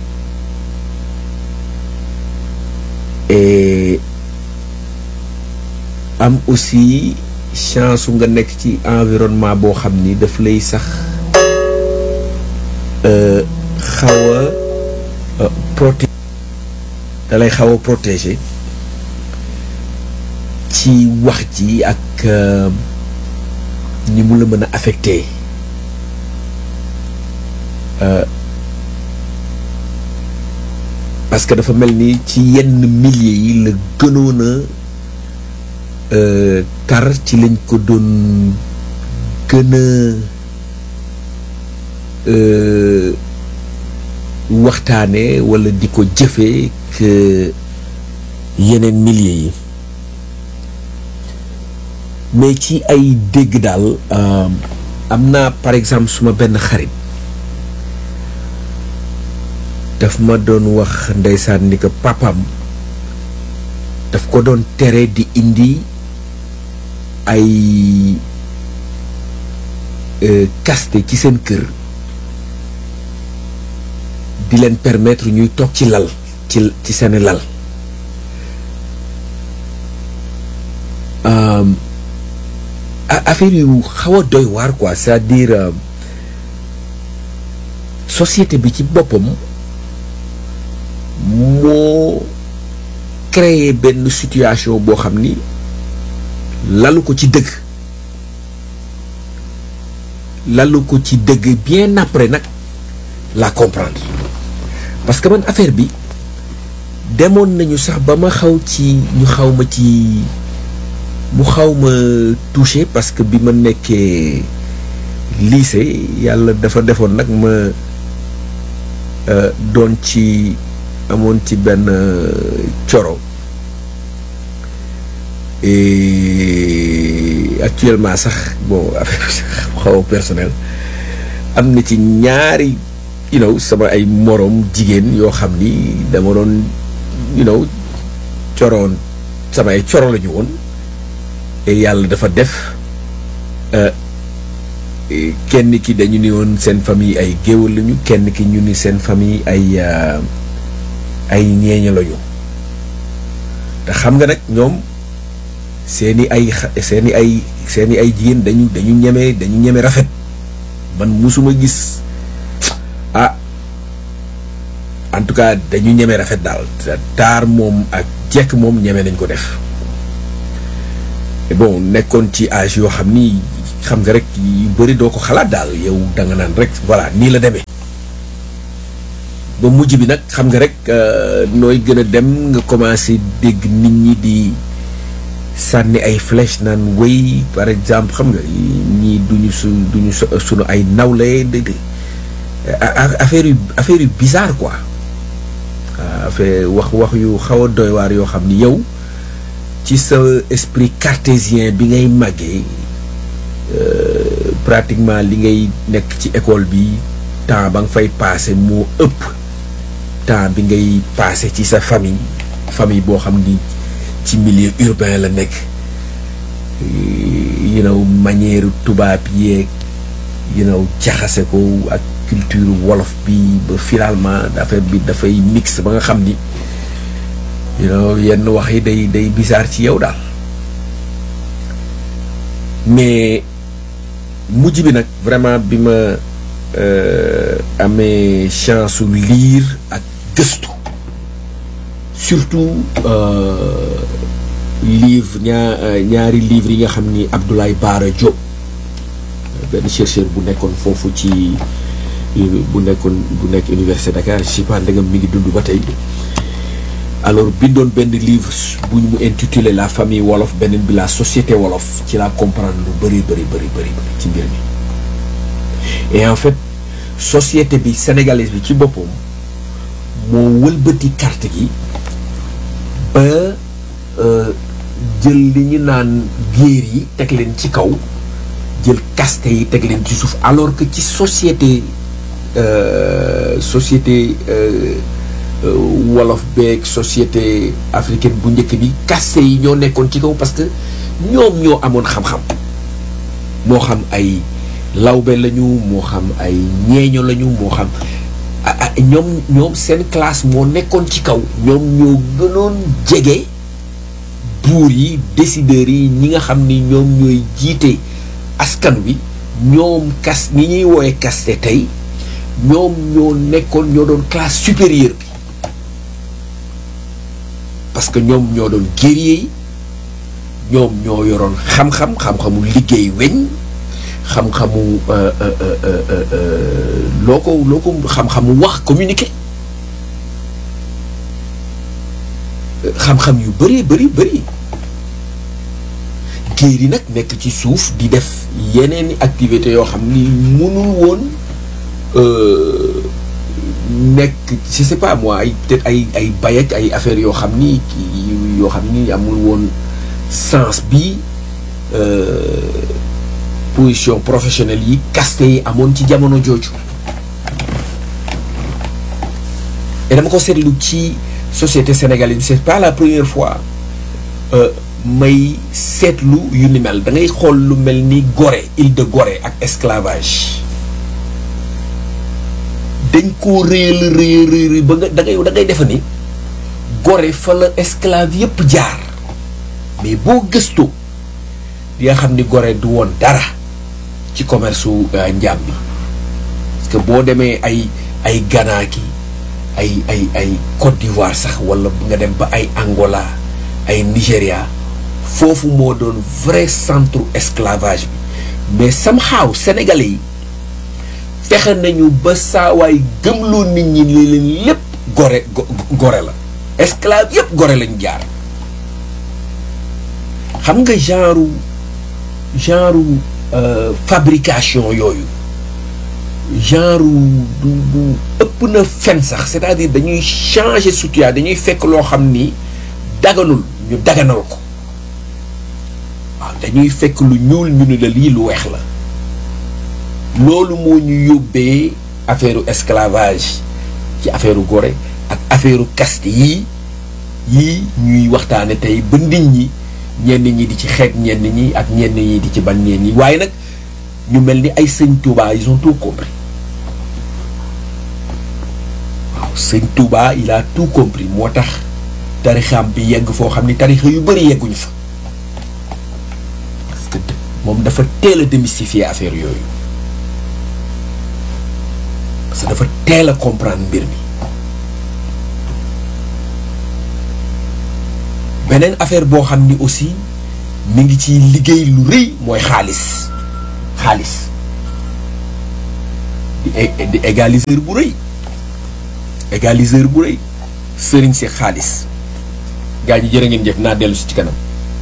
et am aussi chance su nga nekk ci environnement boo xam ni daf lay sax xaw a protéger da lay xaw a protéger ci wax ji ak ni mu la mën a affecté parce que dafa mel ni ci yenn milliers yi la gënoon a tar ci lañ ko doon gën a waxtaane walla di ko jëfee que yeneen milliers yi mais ci ay dégg daal am naa par exemple suma benn xarit daf ma doon wax ndeysaan ni ko papam daf ko doon tere di indi ay kaste ci seen kër di leen permettre ñuy toog ci lal ci ci seeni lal affaire yu xaw a doy waar quoi c'est-à-dire société bi ci boppam moo créer benn situation boo xam ni lalu ko ci dëgg lalu ko ci dëgg bien après nag la comprendre parce que man affaire bi demoon nañu sax ba ma xaw ci ñu xaw ma ci mu xaw ma touché parce que bi ma nekkee lycée yàlla dafa defoon nag ma doon ci amoon ci benn coro et actuellement sax bon affaire xaw a personnel am na ci ñaari you know sama ay moroom jigéen yoo xam ni dama doon you know coroon sama ay coro la ñu woon et yàlla dafa def kenn ki dañu ni woon seen famille ay géwël lañu kenn ki ñu ni seen famille ay ay ñeeña lañu te xam nga nag ñoom seeni ay seeni ay seeni ay jigéen dañu dañu ñeme dañu ñeme rafet man musuma gis ah en tout cas dañu ñeme rafet daal taar moom ak jekk moom ñeme nañ ko def bon nekkoon ci âge yoo xam ni xam nga rek yu bëri doo ko xalaat daal yow da nga naan rek voilà nii la demee ba mujj bi nag xam nga rek nooy gën a dem nga commencé dégg nit ñi di sànni ay flèche naan wéy par exemple xam nga ñii duñu su duñu suñu ay nawle dégg affaire yu affaire yu bizarre quoi affaire wax wax yu xaw a doy waar yoo xam ni yow ci sa esprit cartésien bi ngay màggee pratiquement li ngay nekk ci école bi temps ba nga fay passé moo ëpp temps bi ngay passé ci sa famille famille boo xam ni ci milieu urbain la nekk you know manière tubaab yeeg you know jaxase ko ak culture wolof bi ba finalement affaire bi dafay mix ba nga xam ni you know yenn wax yi day day bizarre ci yow daal mais mujj bi nag vraiment bi ma amee chance su lire ak gëstu surtout livre ñaa ñaari livres yi nga xam ni Abdoulaye Bara Diop benn chercheur bu nekkoon foofu ci bu nekkoon bu nekk université Dakar je sais pas ndegam mi ngi dund ba tey alors bindoon benn livre bu ñu mu intitulé la famille wolof beneen bi la société wolof ci laa comprendre lu bëri bëri bëri bëri ci mbir mi et en fait société bi sénégalaise bi ci boppam moo wëlbati carte gi ba jël li ñu naan géer yi teg leen ci kaw jël caste yi teg leen ci suuf alors que ci société société wolof beeg société africaine bu njëkk bi caste yi ñoo nekkoon ci kaw parce que ñoom ñoo amoon xam-xam moo xam ay lawbe lañu moo xam ay ñeeño lañu moo xam ñoom ñoom seen classe moo nekkoon ci kaw ñoom ñoo gënoon jege buur yi décideurs yi ñi nga xam ni ñoom ñooy jiite askan wi ñoom kas ñi ñuy woowe kaste tey ñoom ñoo nekkoon ñoo doon classe supérieure bi parce que ñoom ñoo doon guerrier yi ñoom ñoo yoroon xam-xam xam-xamu liggéey weñ xam-xamu loo ko loo ko xam-xamu wax communiquer xam-xam yu bëree bëri bëri géer yi nag nekk ci suuf di def yeneeni activité yoo xam ni mënul woon nekk je sais pas moi ay peut-être ay ay bay ak ay affaires yoo xam ni yoo xam ni amul woon sens bi position professionnelle yi caste yi amoon ci jamono jooju et dama ko seetlu ci société sénégalaise c'est pas la première fois may seetlu yu ni mel da ngay xool lu mel ni Gorée île de Gorée ak esclavage dañ koo réel réel réel ba nga da ngay da ngay defe ni Gorée fa la esclave yépp jaar mais boo gëstoo di nga xam ni Gorée du woon dara ci commerce su njaam bi parce que boo demee ay ay Ghana ki ay ay ay Côte d'Ivoire sax wala nga dem ba ay Angola ay Nigéria foofu moo doon vrai centre esclavage bi mais somehow sénégalais yi fexe nañu ba saawaay gëmloo nit ñi li leen lépp gore gore la esclave yépp gore lañ jaar xam nga genre genre fabrication yooyu genre du du ëpp na fen sax c'est-à-dire dañuy changer situation dañuy fekk loo xam ni daganul ñu daganal ko waaw dañuy fekk lu ñuul ñu ni la lii lu weex la loolu moo ñu yóbbee affaire esclavage ci affaire gore ak affaire caste yii yii ñuy waxtaane tey ba nit ñi ñenn ñi di ci xeet ñenn ñi ak ñenn ñi di ci ban ñenn ñi waaye nag ñu mel ni ay sëñ Touba ils ont tout compris waaw sëñ Touba il a tout compris moo tax tarixam bi yegg foo xam ni tarixa yu bëri yegguñu fa parce que moom dafa teel a démystifier affaire yooyu parce que dafa teel a comprendre mbir mi beneen affaire boo xam ni aussi mi ngi ci liggéey lu rëy mooy xaalis xaalis di é- di égaliseur bu rëy égaliseur bu rëy sëriñ si xaalis gaa ñi jërë ngeen jëf naa dellu si ci kanam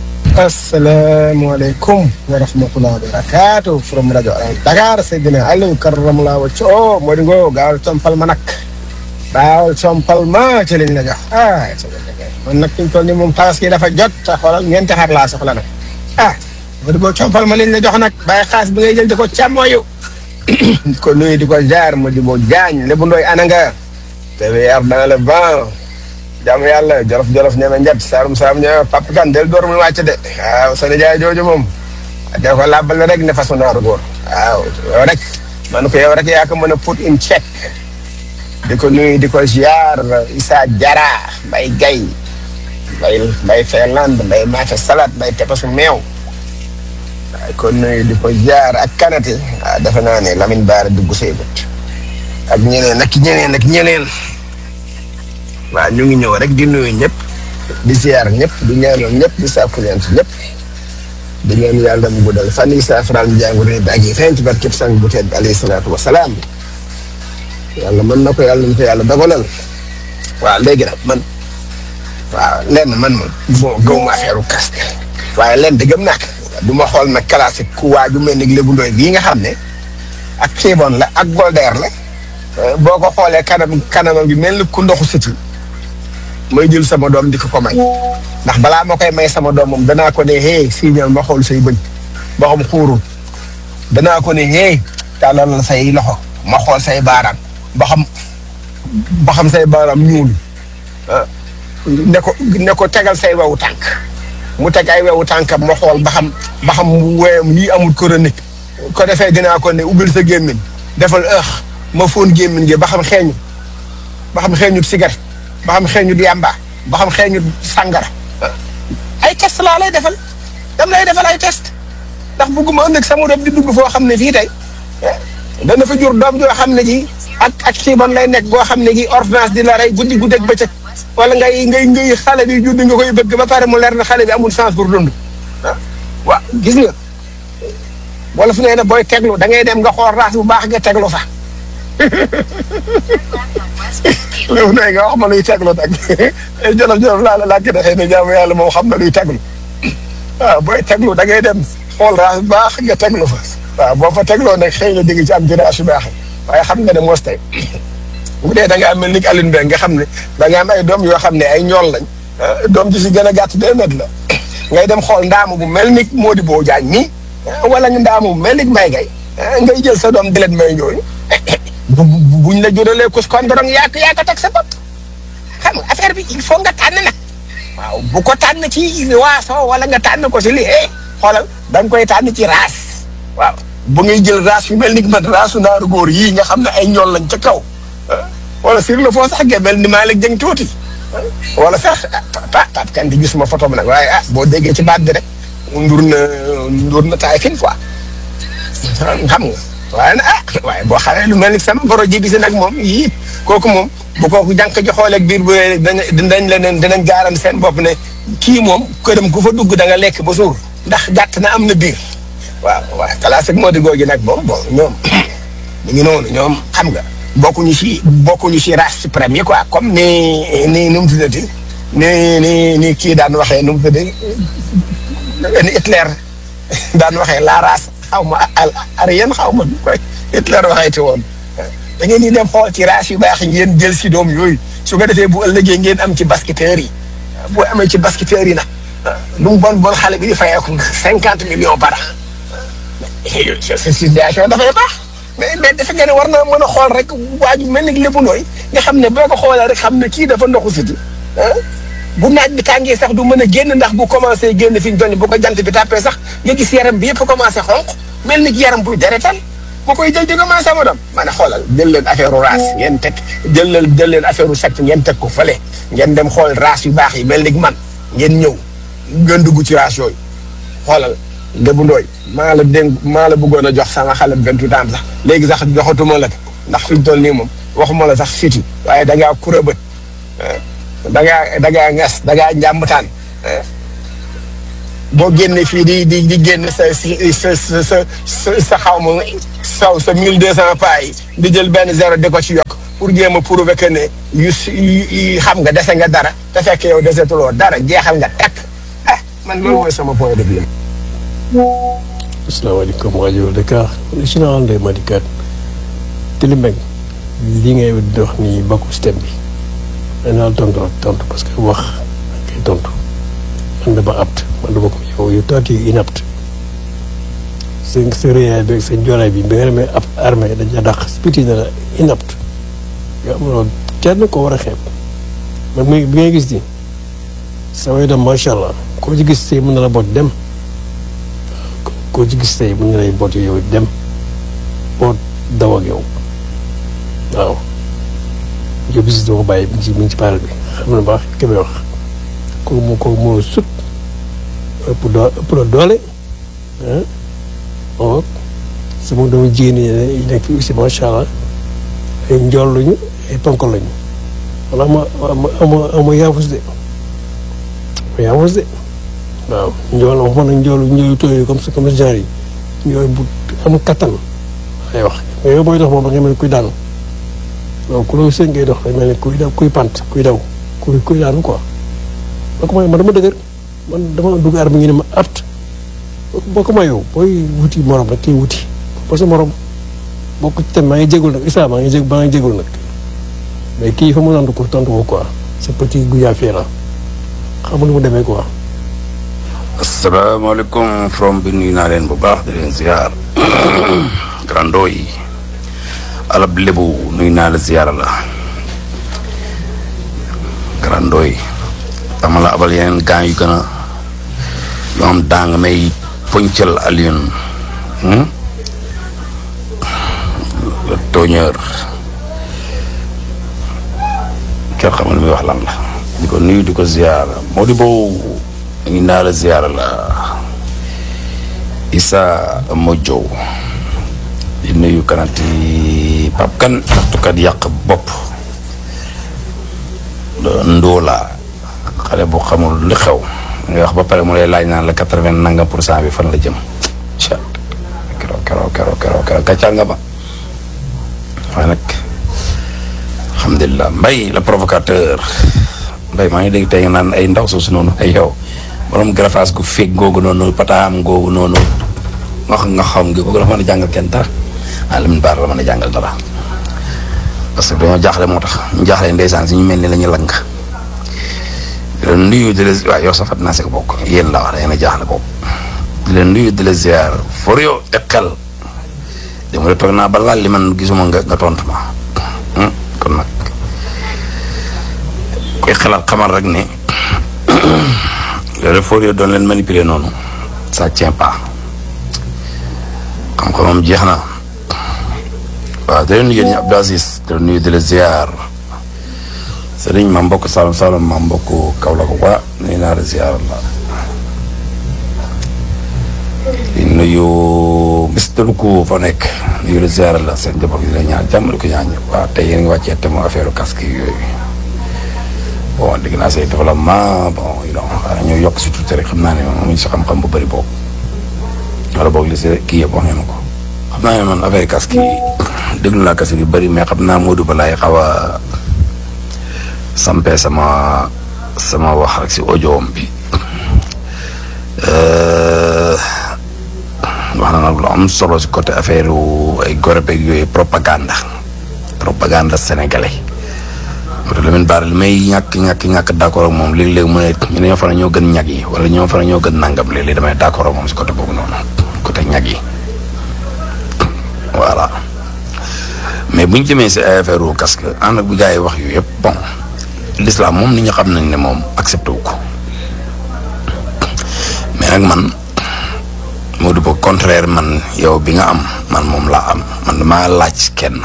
assalamualeykum wa rahmatullahi wa barakatuh from radio Alay Dakar Seydina Aliou Karamala wa co moo di ngoo gaawal compal ma nag gaawal compal ma ci liñ la jox ah man nag fi mu toll nii moom tabaski dafa jot te xoolal ñeenti xar laa soxla nag ah moo di boo compal ma liñ la jox nag bàyyi xaas bi ngay jël di ko càmmooyu di ko nuyu di ko jaar mu di boo jaañ lébu ndooy ana nga TVR dans le vent jaamu yàlla jolof jolof ñeme njat saarum saarum ñeme papa kan del door muy wàcc de waaw sa nijaay jooju moom de ko làbbal rek ne façon naaru góor waaw yow rek man ko yow rek yaa ko mën a put in check di ko nuyu di ko ziar Issa Jara Mbay Gay Mbay Mbay Finlande Mbay Maafe Salade Mbay tepasu meew waaye ko nuyu di ko ziar ak kanati waaw defe naa ne Lamine Baara dugg say bët ak ñeneen ak ñeneen ak ñeneen waaw ñu ngi ñëw rek di nuyu ñëpp di ziar ñëpp di ñaanal ñëpp di sàkku leen ci ñëpp di leen yàlla mu guddal fan yi saafaraal ñu jàngu ne ak yi feeñ ci barkeb sang bu tedd alayhi salaatu wa salaam yàlla mën na ko yàlla ñu ko yàlla dogalal waaw léegi nag man waaw lenn man moom bon gëw ma affaire casque waaye lenn di gëm nak du ma xool nag classique ku waaju mel ni lébu ndoy bii nga xam ne ak xiibon la ak goldeer la boo ko xoolee kanam kanamam gi mel ni ku ndoxu siti may jël sama doom di ko ko may ndax balaa ma koy may sama doom moom danaa ko ne hey signal ma xool say bëñ ba xam xuurul danaa ko ne hey tàllal say loxo ma xool say baaraam ba xam ba xam say baaraam ñuul ne ko ne ko tegal say wewu tànk mu teg ay wewu tànkam ma xool ba xam ba xam weyam lii amul chronique ko defee dinaa ko ne ubbil sa gémmiñ defal ëx ma fóon gémmiñ gi ba xam xeeñu ba xam xeeñut cigarette ba xam xeeñut yàmba ba xam xeeñut sàngara ay test laa lay defal dam lay defal ay test ndax bugguma ëllëg sama doom di dugg foo xam ne fii tey dana fa jur doom joo xam ne ji ak ak xiiban lay nekk goo xam ne gi ordonnance di la rey guddi guddeeg bëccëg wala ngay ngay ngay xale bi judd nga koy bëgg ba pare mu leer na xale bi amul chance pour dund ah waaw gis nga wala fu nee na booy teglu da ngay dem nga xool race bu baax nga teglu fa léegi nag nga wax ma luy teglu nag jolof jolof laa la laaj de xëy na jaamu yàlla moom xam na luy teglu waaw booy teglu da ngay dem xool race bu baax nga teglu fa waaw boo fa tegloo nag xëy na di nga ci am ci race yu baax waaye xam nga ne moos tey bu dee da nga am mel ni Alioune Mbengue nga xam ne da nga am ay doom yoo xam ne ay ñool lañ doom ji si gën a gàtt deux mètres la ngay dem xool ndaamu bu mel ni Modibo Diagne nii wala nga ndaamu bu mel ni Mbaye Gueye ngay jël sa doom di leen may ñooñu bu buñ la juralee kus kondorong yaa ko yaa ko teg sa bopp xam nga affaire bi il faut nga tànn nag waaw bu ko tànn ci waaso wala nga tànn ko si lii eh xoolal da nga koy tànn ci race waaw bu ngay jël race yu mel ni man raasu naaru góor yii nga xam ne ay ñool lañ ca kaw wala sur le fond sax nga mel ni Malick Dieng tuuti wala sax ah pa pa kan di gisuma photo bi nag waaye ah boo déggee ci baat bi rek ndur na ndur na taay fin quoi xam nga waaye nag ah waaye boo xamee lu mel ni sama goro ji si nag moom yii kooku moom bu kooku jànk ji xooleeg biir bu rëy dinañ dinañ leen dinañ gaaran seen bopp ne kii moom këram ku fa dugg da nga lekk ba suur ndax gàtt na am na biir waaw waaw classe ak Mody googu nag moom bon ñoom ñu ngi noonu ñoom xam nga bokkuñu si bokkuñu si race suprême yi quoi comme ni ni nu mu tuddati ni ni ni kii daan waxee nu mu tuddati ni Hitler daan waxee la race xaw ma al arien xaw ma koy Hitler waxee ci woon da ngeen di dem xool ci race yu baax yi ngeen jël si doom yooyu su ko defee bu ëllëgee ngeen am ci basketteurs yi boo amee ci basketteurs yi nag lu mu bon bon xale bi di fayeeku cinquante millions par an situation dafay baax mais mais dafa ngeen war na mën a xool rek waaju mel ni lépp nooy nga xam ne boo ko xoolee rek xam ne kii dafa ndoxu siti bu naaj bi tàngee sax du mën a génn ndax bu commencé génn fi ñu doon bu ko jant bi tàppee sax nga gis yaram bi yëpp commencé xonq mel ni yaram buy deretal ma koy jël di commencé ma doon ma ne xoolal jël leen affaire race ngeen teg jël leen jël leen affaire secte ngeen teg ko fële ngeen dem xool race yu baax yi mel ni man ngeen ñëw ngeen dugg ci race yooyu xoolal Lébu Ndooy maa la dénk maa la bëggoon a jox sama xale vingt-huit ans sax léegi sax joxatuma la ndax fi mu toll nii moom waxuma la sax fiti waaye da ngaa kura bët da ngaa da ngaa ngas da ngaa njàmbataan boo génne fii di di di génn sa sa sa sa sa sa xaw ma saw sa mille deux cent pas yi di jël benn zéro di ko ci yokk pour jéem a prouver que ne yu si yu xam nga dese nga dara te fekk yow desetuloo dara jeexal nga takk ah man loolu mooy sama point de vue. asalaamaaleykum rajo Dakar général Ndeye Madikat Tilimbeng li ngay wax ni bokku système bi danaa tontu rek tontu parce que wax kay tontu man dama apt man dama ko yow yow taati inapte sa sa réyaay bi sa joolaay bi bi nga demee ab armée dañ la dàq spiti na la inapte yow amuloo kenn ko war a xeeb man mi bi ngay gis ni sa way dem macha allah koo ci gis tey mën na la boot dem koo ci gis tey mën na lay boot yow dem boot daw ak yow waaw yow bis dama ko bàyyi mi ngi ci mi ngi ci paaral bi xam na baax ki may wax kooku moo kooku moo sut ëpp doo ëpp la doole ah oo sama doomu jigéen yi nekk fi aussi macha allah ay njool lañu ay ponkal lañu wala ama ama ama ama yaafus de ama yaafus de waaw njool waxuma nag njoolu njoolu tooy comme ça comme genre yi ñooy bu amul kattan ay wax mais yow mooy dox moom da nga mel ni kuy daanu donc ku la seen ngay dox day mel ni kuy daw kuy pant kuy daw kuy kuy daanu quoi boo ko may man dama dëgër man dama dugg aar bi ngi ne ma apt boo ko mayoo booy wuti morom rek kiy wuti parce que morom boo ko tam maa ngi jégul nag isa maa ngi jég maa ngi jégul nag mais kii fa mu tontu ko tontu ko quoi c'est petit gouya fii la xamul mu demee quoi asalaamaaleykum from bi nuyu naa leen bu baax di leen ziar grando yi alab lébu nuyu naa la ziar la grando yi dama la abal yeneen gaan yu gën a yoo am daa nga may poñcal Alioune le tooñeur kenn xamul muy wax lan la di ko nuyu di ko ziar moo di boobu ngi naa la ziar la Issa Modjow di nuyu kanati Pape Kane taxtukat yàq bopp ndóola xale bu xamul li xew ngay wax ba pare mu lay laaj naan la quatre-vingt nangam pour cent bi fan la jëm ca kero kero kero kero kero gàccal nga ba waaye nag alhamdulilah mbay la provocateur mbay maa ngi dégg tey nga naan ay ndaw soosu noonu ay yow borom grafas gu feeg googu noonu pataam googu noonu nga xam nga xam gi googu dafa mën a jàngal kenn dara ah Lamine Bara la mën a jàngal dara parce que dañoo jaaxle moo tax ñu jaaxle ndeysaan si ñu mel ni la ñu lang di leen nuyu di la waaw yow safat naa si ko bokk yéen la wax da ngeen a jaaxle bokk di leen nuyu di la ziar for yow te xel dama toog naa ba laal li man gisuma nga nga tontu ma kon nag koy xalaat xamal rek ne loolu for yow doon leen manipuler noonu ça tient pas xam-xamam jeex na waaw da leen nuyu yéen ñi Abdou Aziz di leen nuyu di la ziar sëriñ ma mbokk Saloum Saloum ma mbokk Kaolack waa nuyu naa la ziar la di nuyu Mister Kou fa nekk nuyu la ziar la seen njaboot gi di la ñaan jàmm di ko ñaan ñëpp waaw tey yéen ngi wàccee te mu affaire casque yooyu bon dégg naa say développement bon you know xanaa ñoo yokk si tuuti rek xam naa ne moom amuñ si xam-xam bu bëri boobu wala boog li si kii yëpp wax ngeen ko xam naa ne man affaire casque yi déglu naa casque yu bëri mais xam naa Modou Balaye xaw a sampee sama sama wax rek si audio bi wax na nag lu am solo si côté affaire ay gorebeeg yooyu propagande propagande sénégalais moo tax Lamine Bara li may ñàkk ñàkk ñàkk d' accord ak moom léeg-léeg mu ne ñu ne ñoo fa ne ñoo gën ñag yi wala ñoo fa ne ñoo gën nangam léeg-léeg damay d' accord ak moom si côté boobu noonu côté ñag yi voilà mais bu ñu jëmee si ay affaire casque ànd ak bi gars yi wax yu yëpp bon l'islam moom nit ñi xam nañ ne moom accepté wu ko mais nag man moo du ba contraire man yow bi nga am man moom laa am man damaa laaj kenn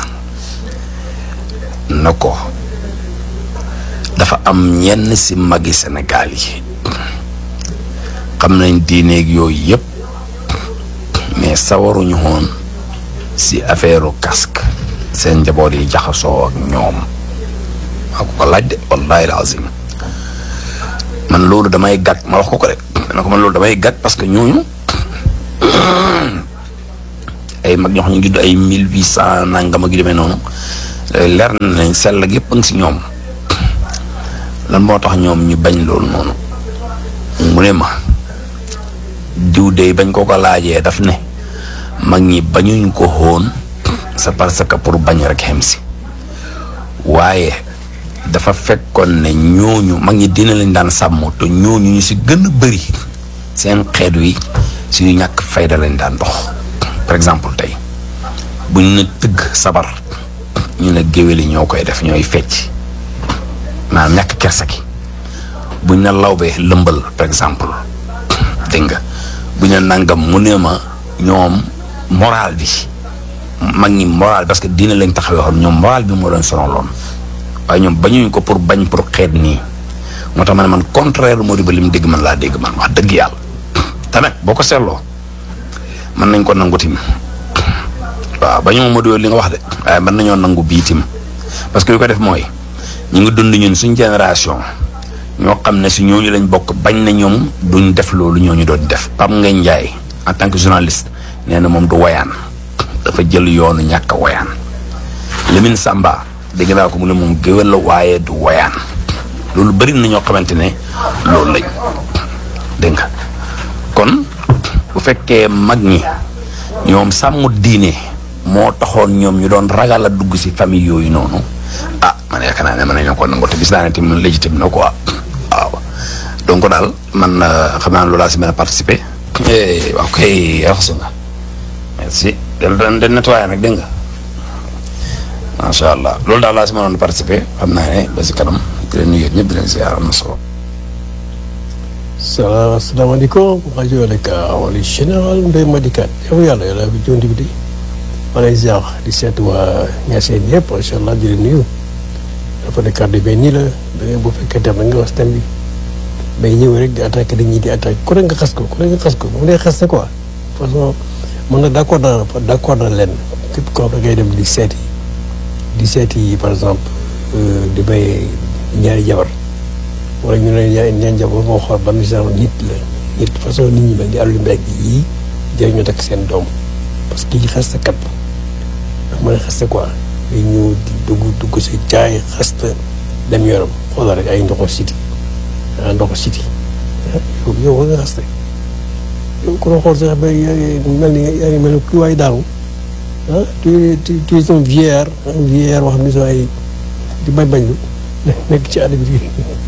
na ko dafa am ñenn si magi Sénégal yi xam nañ diineeg yooyu yëpp mais sawaruñu woon si affaire casque seen njaboot yi jaxasoo ak ñoom maa ko ko laaj de wallahi lazim man loolu damay gàtt ma wax ko ko rek dana ko man loolu damay gàtt parce que ñooñu ay mag ñoo xam ñu judd ay mille huit cent nangam ak yu demee noonu leer na nañ sell ak yëpp a ngi si ñoom lan moo tax ñoom ñu bañ loolu noonu mu ne ma diw de bañ ko ko laajee daf ne mag ñi bañuñ ko xoon c'est parce que pour bañ rek xem si waaye dafa fekkoon ne ñooñu mag ñi dina leen daan sàmm te ñooñu ñu si gën a bëri seen xeet wi si yu ñàkk fayda lañ daan dox par exemple tey buñ ne tëgg sabar ñu ne géwél yi ñoo koy def ñooy fecc maanaam ñàkk kersa gi buñ ne lawbe lëmbal par exemple dégg nga buñ ne nangam mu ne ma ñoom moral bi mag ñi moral parce que diine lañ taxawee xoon ñoom moral bi moo doon sonaloon waaye ñoom bañuñ ko pour bañ pour xeet nii moo tax ma ne man contraire moo di ba li mu dégg man laa dégg man wax dëgg yàlla te nag boo ko seetloo mën nañ ko nangu tim waaw ba ñu ma li nga wax de waaye mën nañoo nangu bii tim parce que yu ko def mooy ñu ngi dund ñun suñ génération ñoo xam ne si ñooñu lañ bokk bañ na ñoom duñ def loolu ñooñu doon def Pape Ngagne Ndiaye en tant que journaliste nee na moom du woyaan dafa jël yoonu ñàkk a woyaan Lamine Samba dégg naa ko mu ne moom géwél la waaye du woyaan loolu bëri na ñoo xamante ne loolu lañ dégg nga kon bu fekkee mag ñi ñoom sàmm diine moo taxoon ñoom ñu doon ragal a dugg si famille yooyu noonu ah man yaakaar naa ne mën nañoo ko nangu te gis naa ne tamit légitime na quoi waaw donc daal man xam naa loolu laa si mën a participer. waaw kay raxasu nga merci del den den nettoyé nag dégg nga macha allah loolu daal laa si mënoon participer xam naa ne ba si kanam di leen nuyu ñëpp di leen ziar am na solo. salaam asalaamaaleykum rajo Dakar wala général Ndeye Madikat yow yàlla yàlla bi jonti bi di ma lay ziar di seet waa Niassène yëpp macha allah di leen nuyu dafa ne kàddu bi nii la da nga bu fekkee tam da nga wax thème bi bay ñëw rek di attaqué dañuy di attaqué ku ne nga xas ko ku ne nga xas ko mu dee xaste quoi façon man nag d' accord naa d' accord naa leen képp koo xam da ngay dem di seeti di seeti par exemple di bay ñaari jabar wala ñu ne ñaari ñaari jabar moo xool ban genre nit la nit façon nit ñi mel ni àllu mbéy yii jëriñ ñu takk seen doom parce que kii xaste kat ndax mën a xaste quoi day ñëw di dugg dugg si jaay xaste dem yoram xoolal rek ay ndoxu siti ah ndoxu siti yow yow war nga xaste yow ku la xool sax ba yaa ngi mel ni yaa ngi mel ni ku waay daanu ah tu tu tu es un vieillard un vieillard wax ni soo ay di bañ bañ lu nekk ci àll bi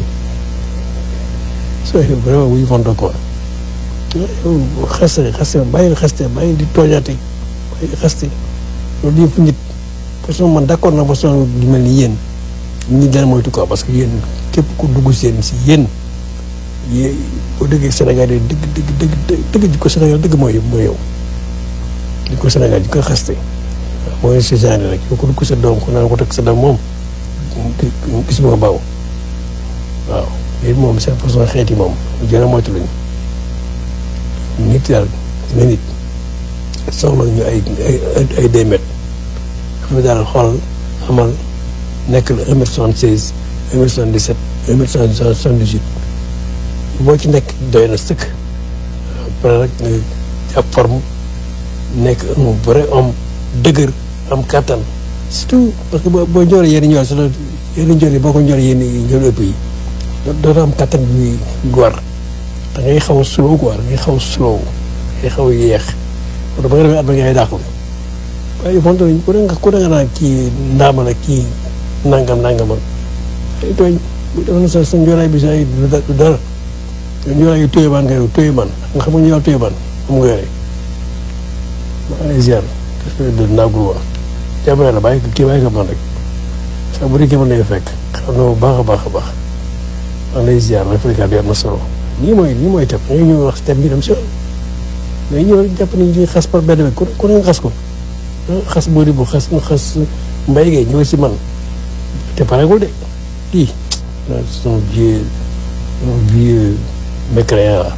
soo vraiment wuyu fonto quoi yow xaste xaste bàyyi xaste bàyyi di tooñaate bàyyi xaste loolu yëpp nit façon man d'accord na façon di mel ni yéen ñi dana moytu quoi parce que yéen képp ku dugg seen si yéen yé boo déggee Sénégal yi dëgg dëgg dëgg dëgg ji ko Sénégal dëgg mooy mooy yow di ko Sénégal ji ko xaste mooy si genre rek yow ko dugg sa doom ko naan ko teg sa doom moom gis nga baaw waaw léegi moom seen façon xeet yi moom jëna moytu lañu nit daal nga nit soxla ñu ay ay ay deux mètres xam daal xool amal nekk la un mètre soixante seize un mètre soixante dix sept un mètre soixante dix huit boo ci nekk doy na sëkk après rek nga jàpp forme nekk un vrai homme dëgër am kattan surtout parce que boo boo ñoree yenn ñor si la yenn ñor yi boo ko ñoree yenn ñor ëpp yi doo am kattan bi war da ngay xaw a slow quoi da ngay xaw a slow da ngay xaw a yéex parce que ba nga demee at ba ngay dàqu waaye fonte nañ ku ne nga ku ne nga naan kii ndaama la kii nangam nangam ak ay tooñ bu defoon sa sa njoolaay bi sa ay du dara njoolaay yu téye baan nga yow téye man nga xam nga ñu téye baan am nga yore maa ngi lay ziar de naagul waa jàmm yàlla bàyyi ko kii bàyyi ko man rek sax bu dee man lay fekk xam na bu baax a baax a baax maa ngi lay ziar rek fekkaat bi am na solo lii mooy lii mooy teb da ngay ñëw wax thème bi dem si mais ñëw rek jàpp nañ ci xas par benn bi ku ku ne nga xas ko xas boo di bu xas xas mbay gay ñëw si man te pareegul de kii son vieux son vieux mécréant la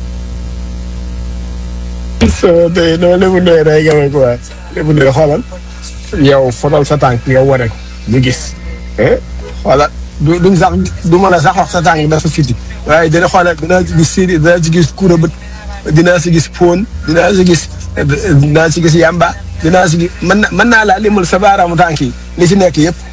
so tey non lébu ndoy day game quoi lébu ndoy xoolal yow fotol sa tànk yow war rek ñu gis xoolal du duñ sax du mën a sax wax sa tànk dafa fiti waaye dina xoolal dinaa ci gis siri dinaa ci gis kuura bët dinaa si gis poon dinaa si gis dinaa si gis yamba dinaa si gis mën na mën naa laa limal sa baaraamu tànk yi li ci nekk yëpp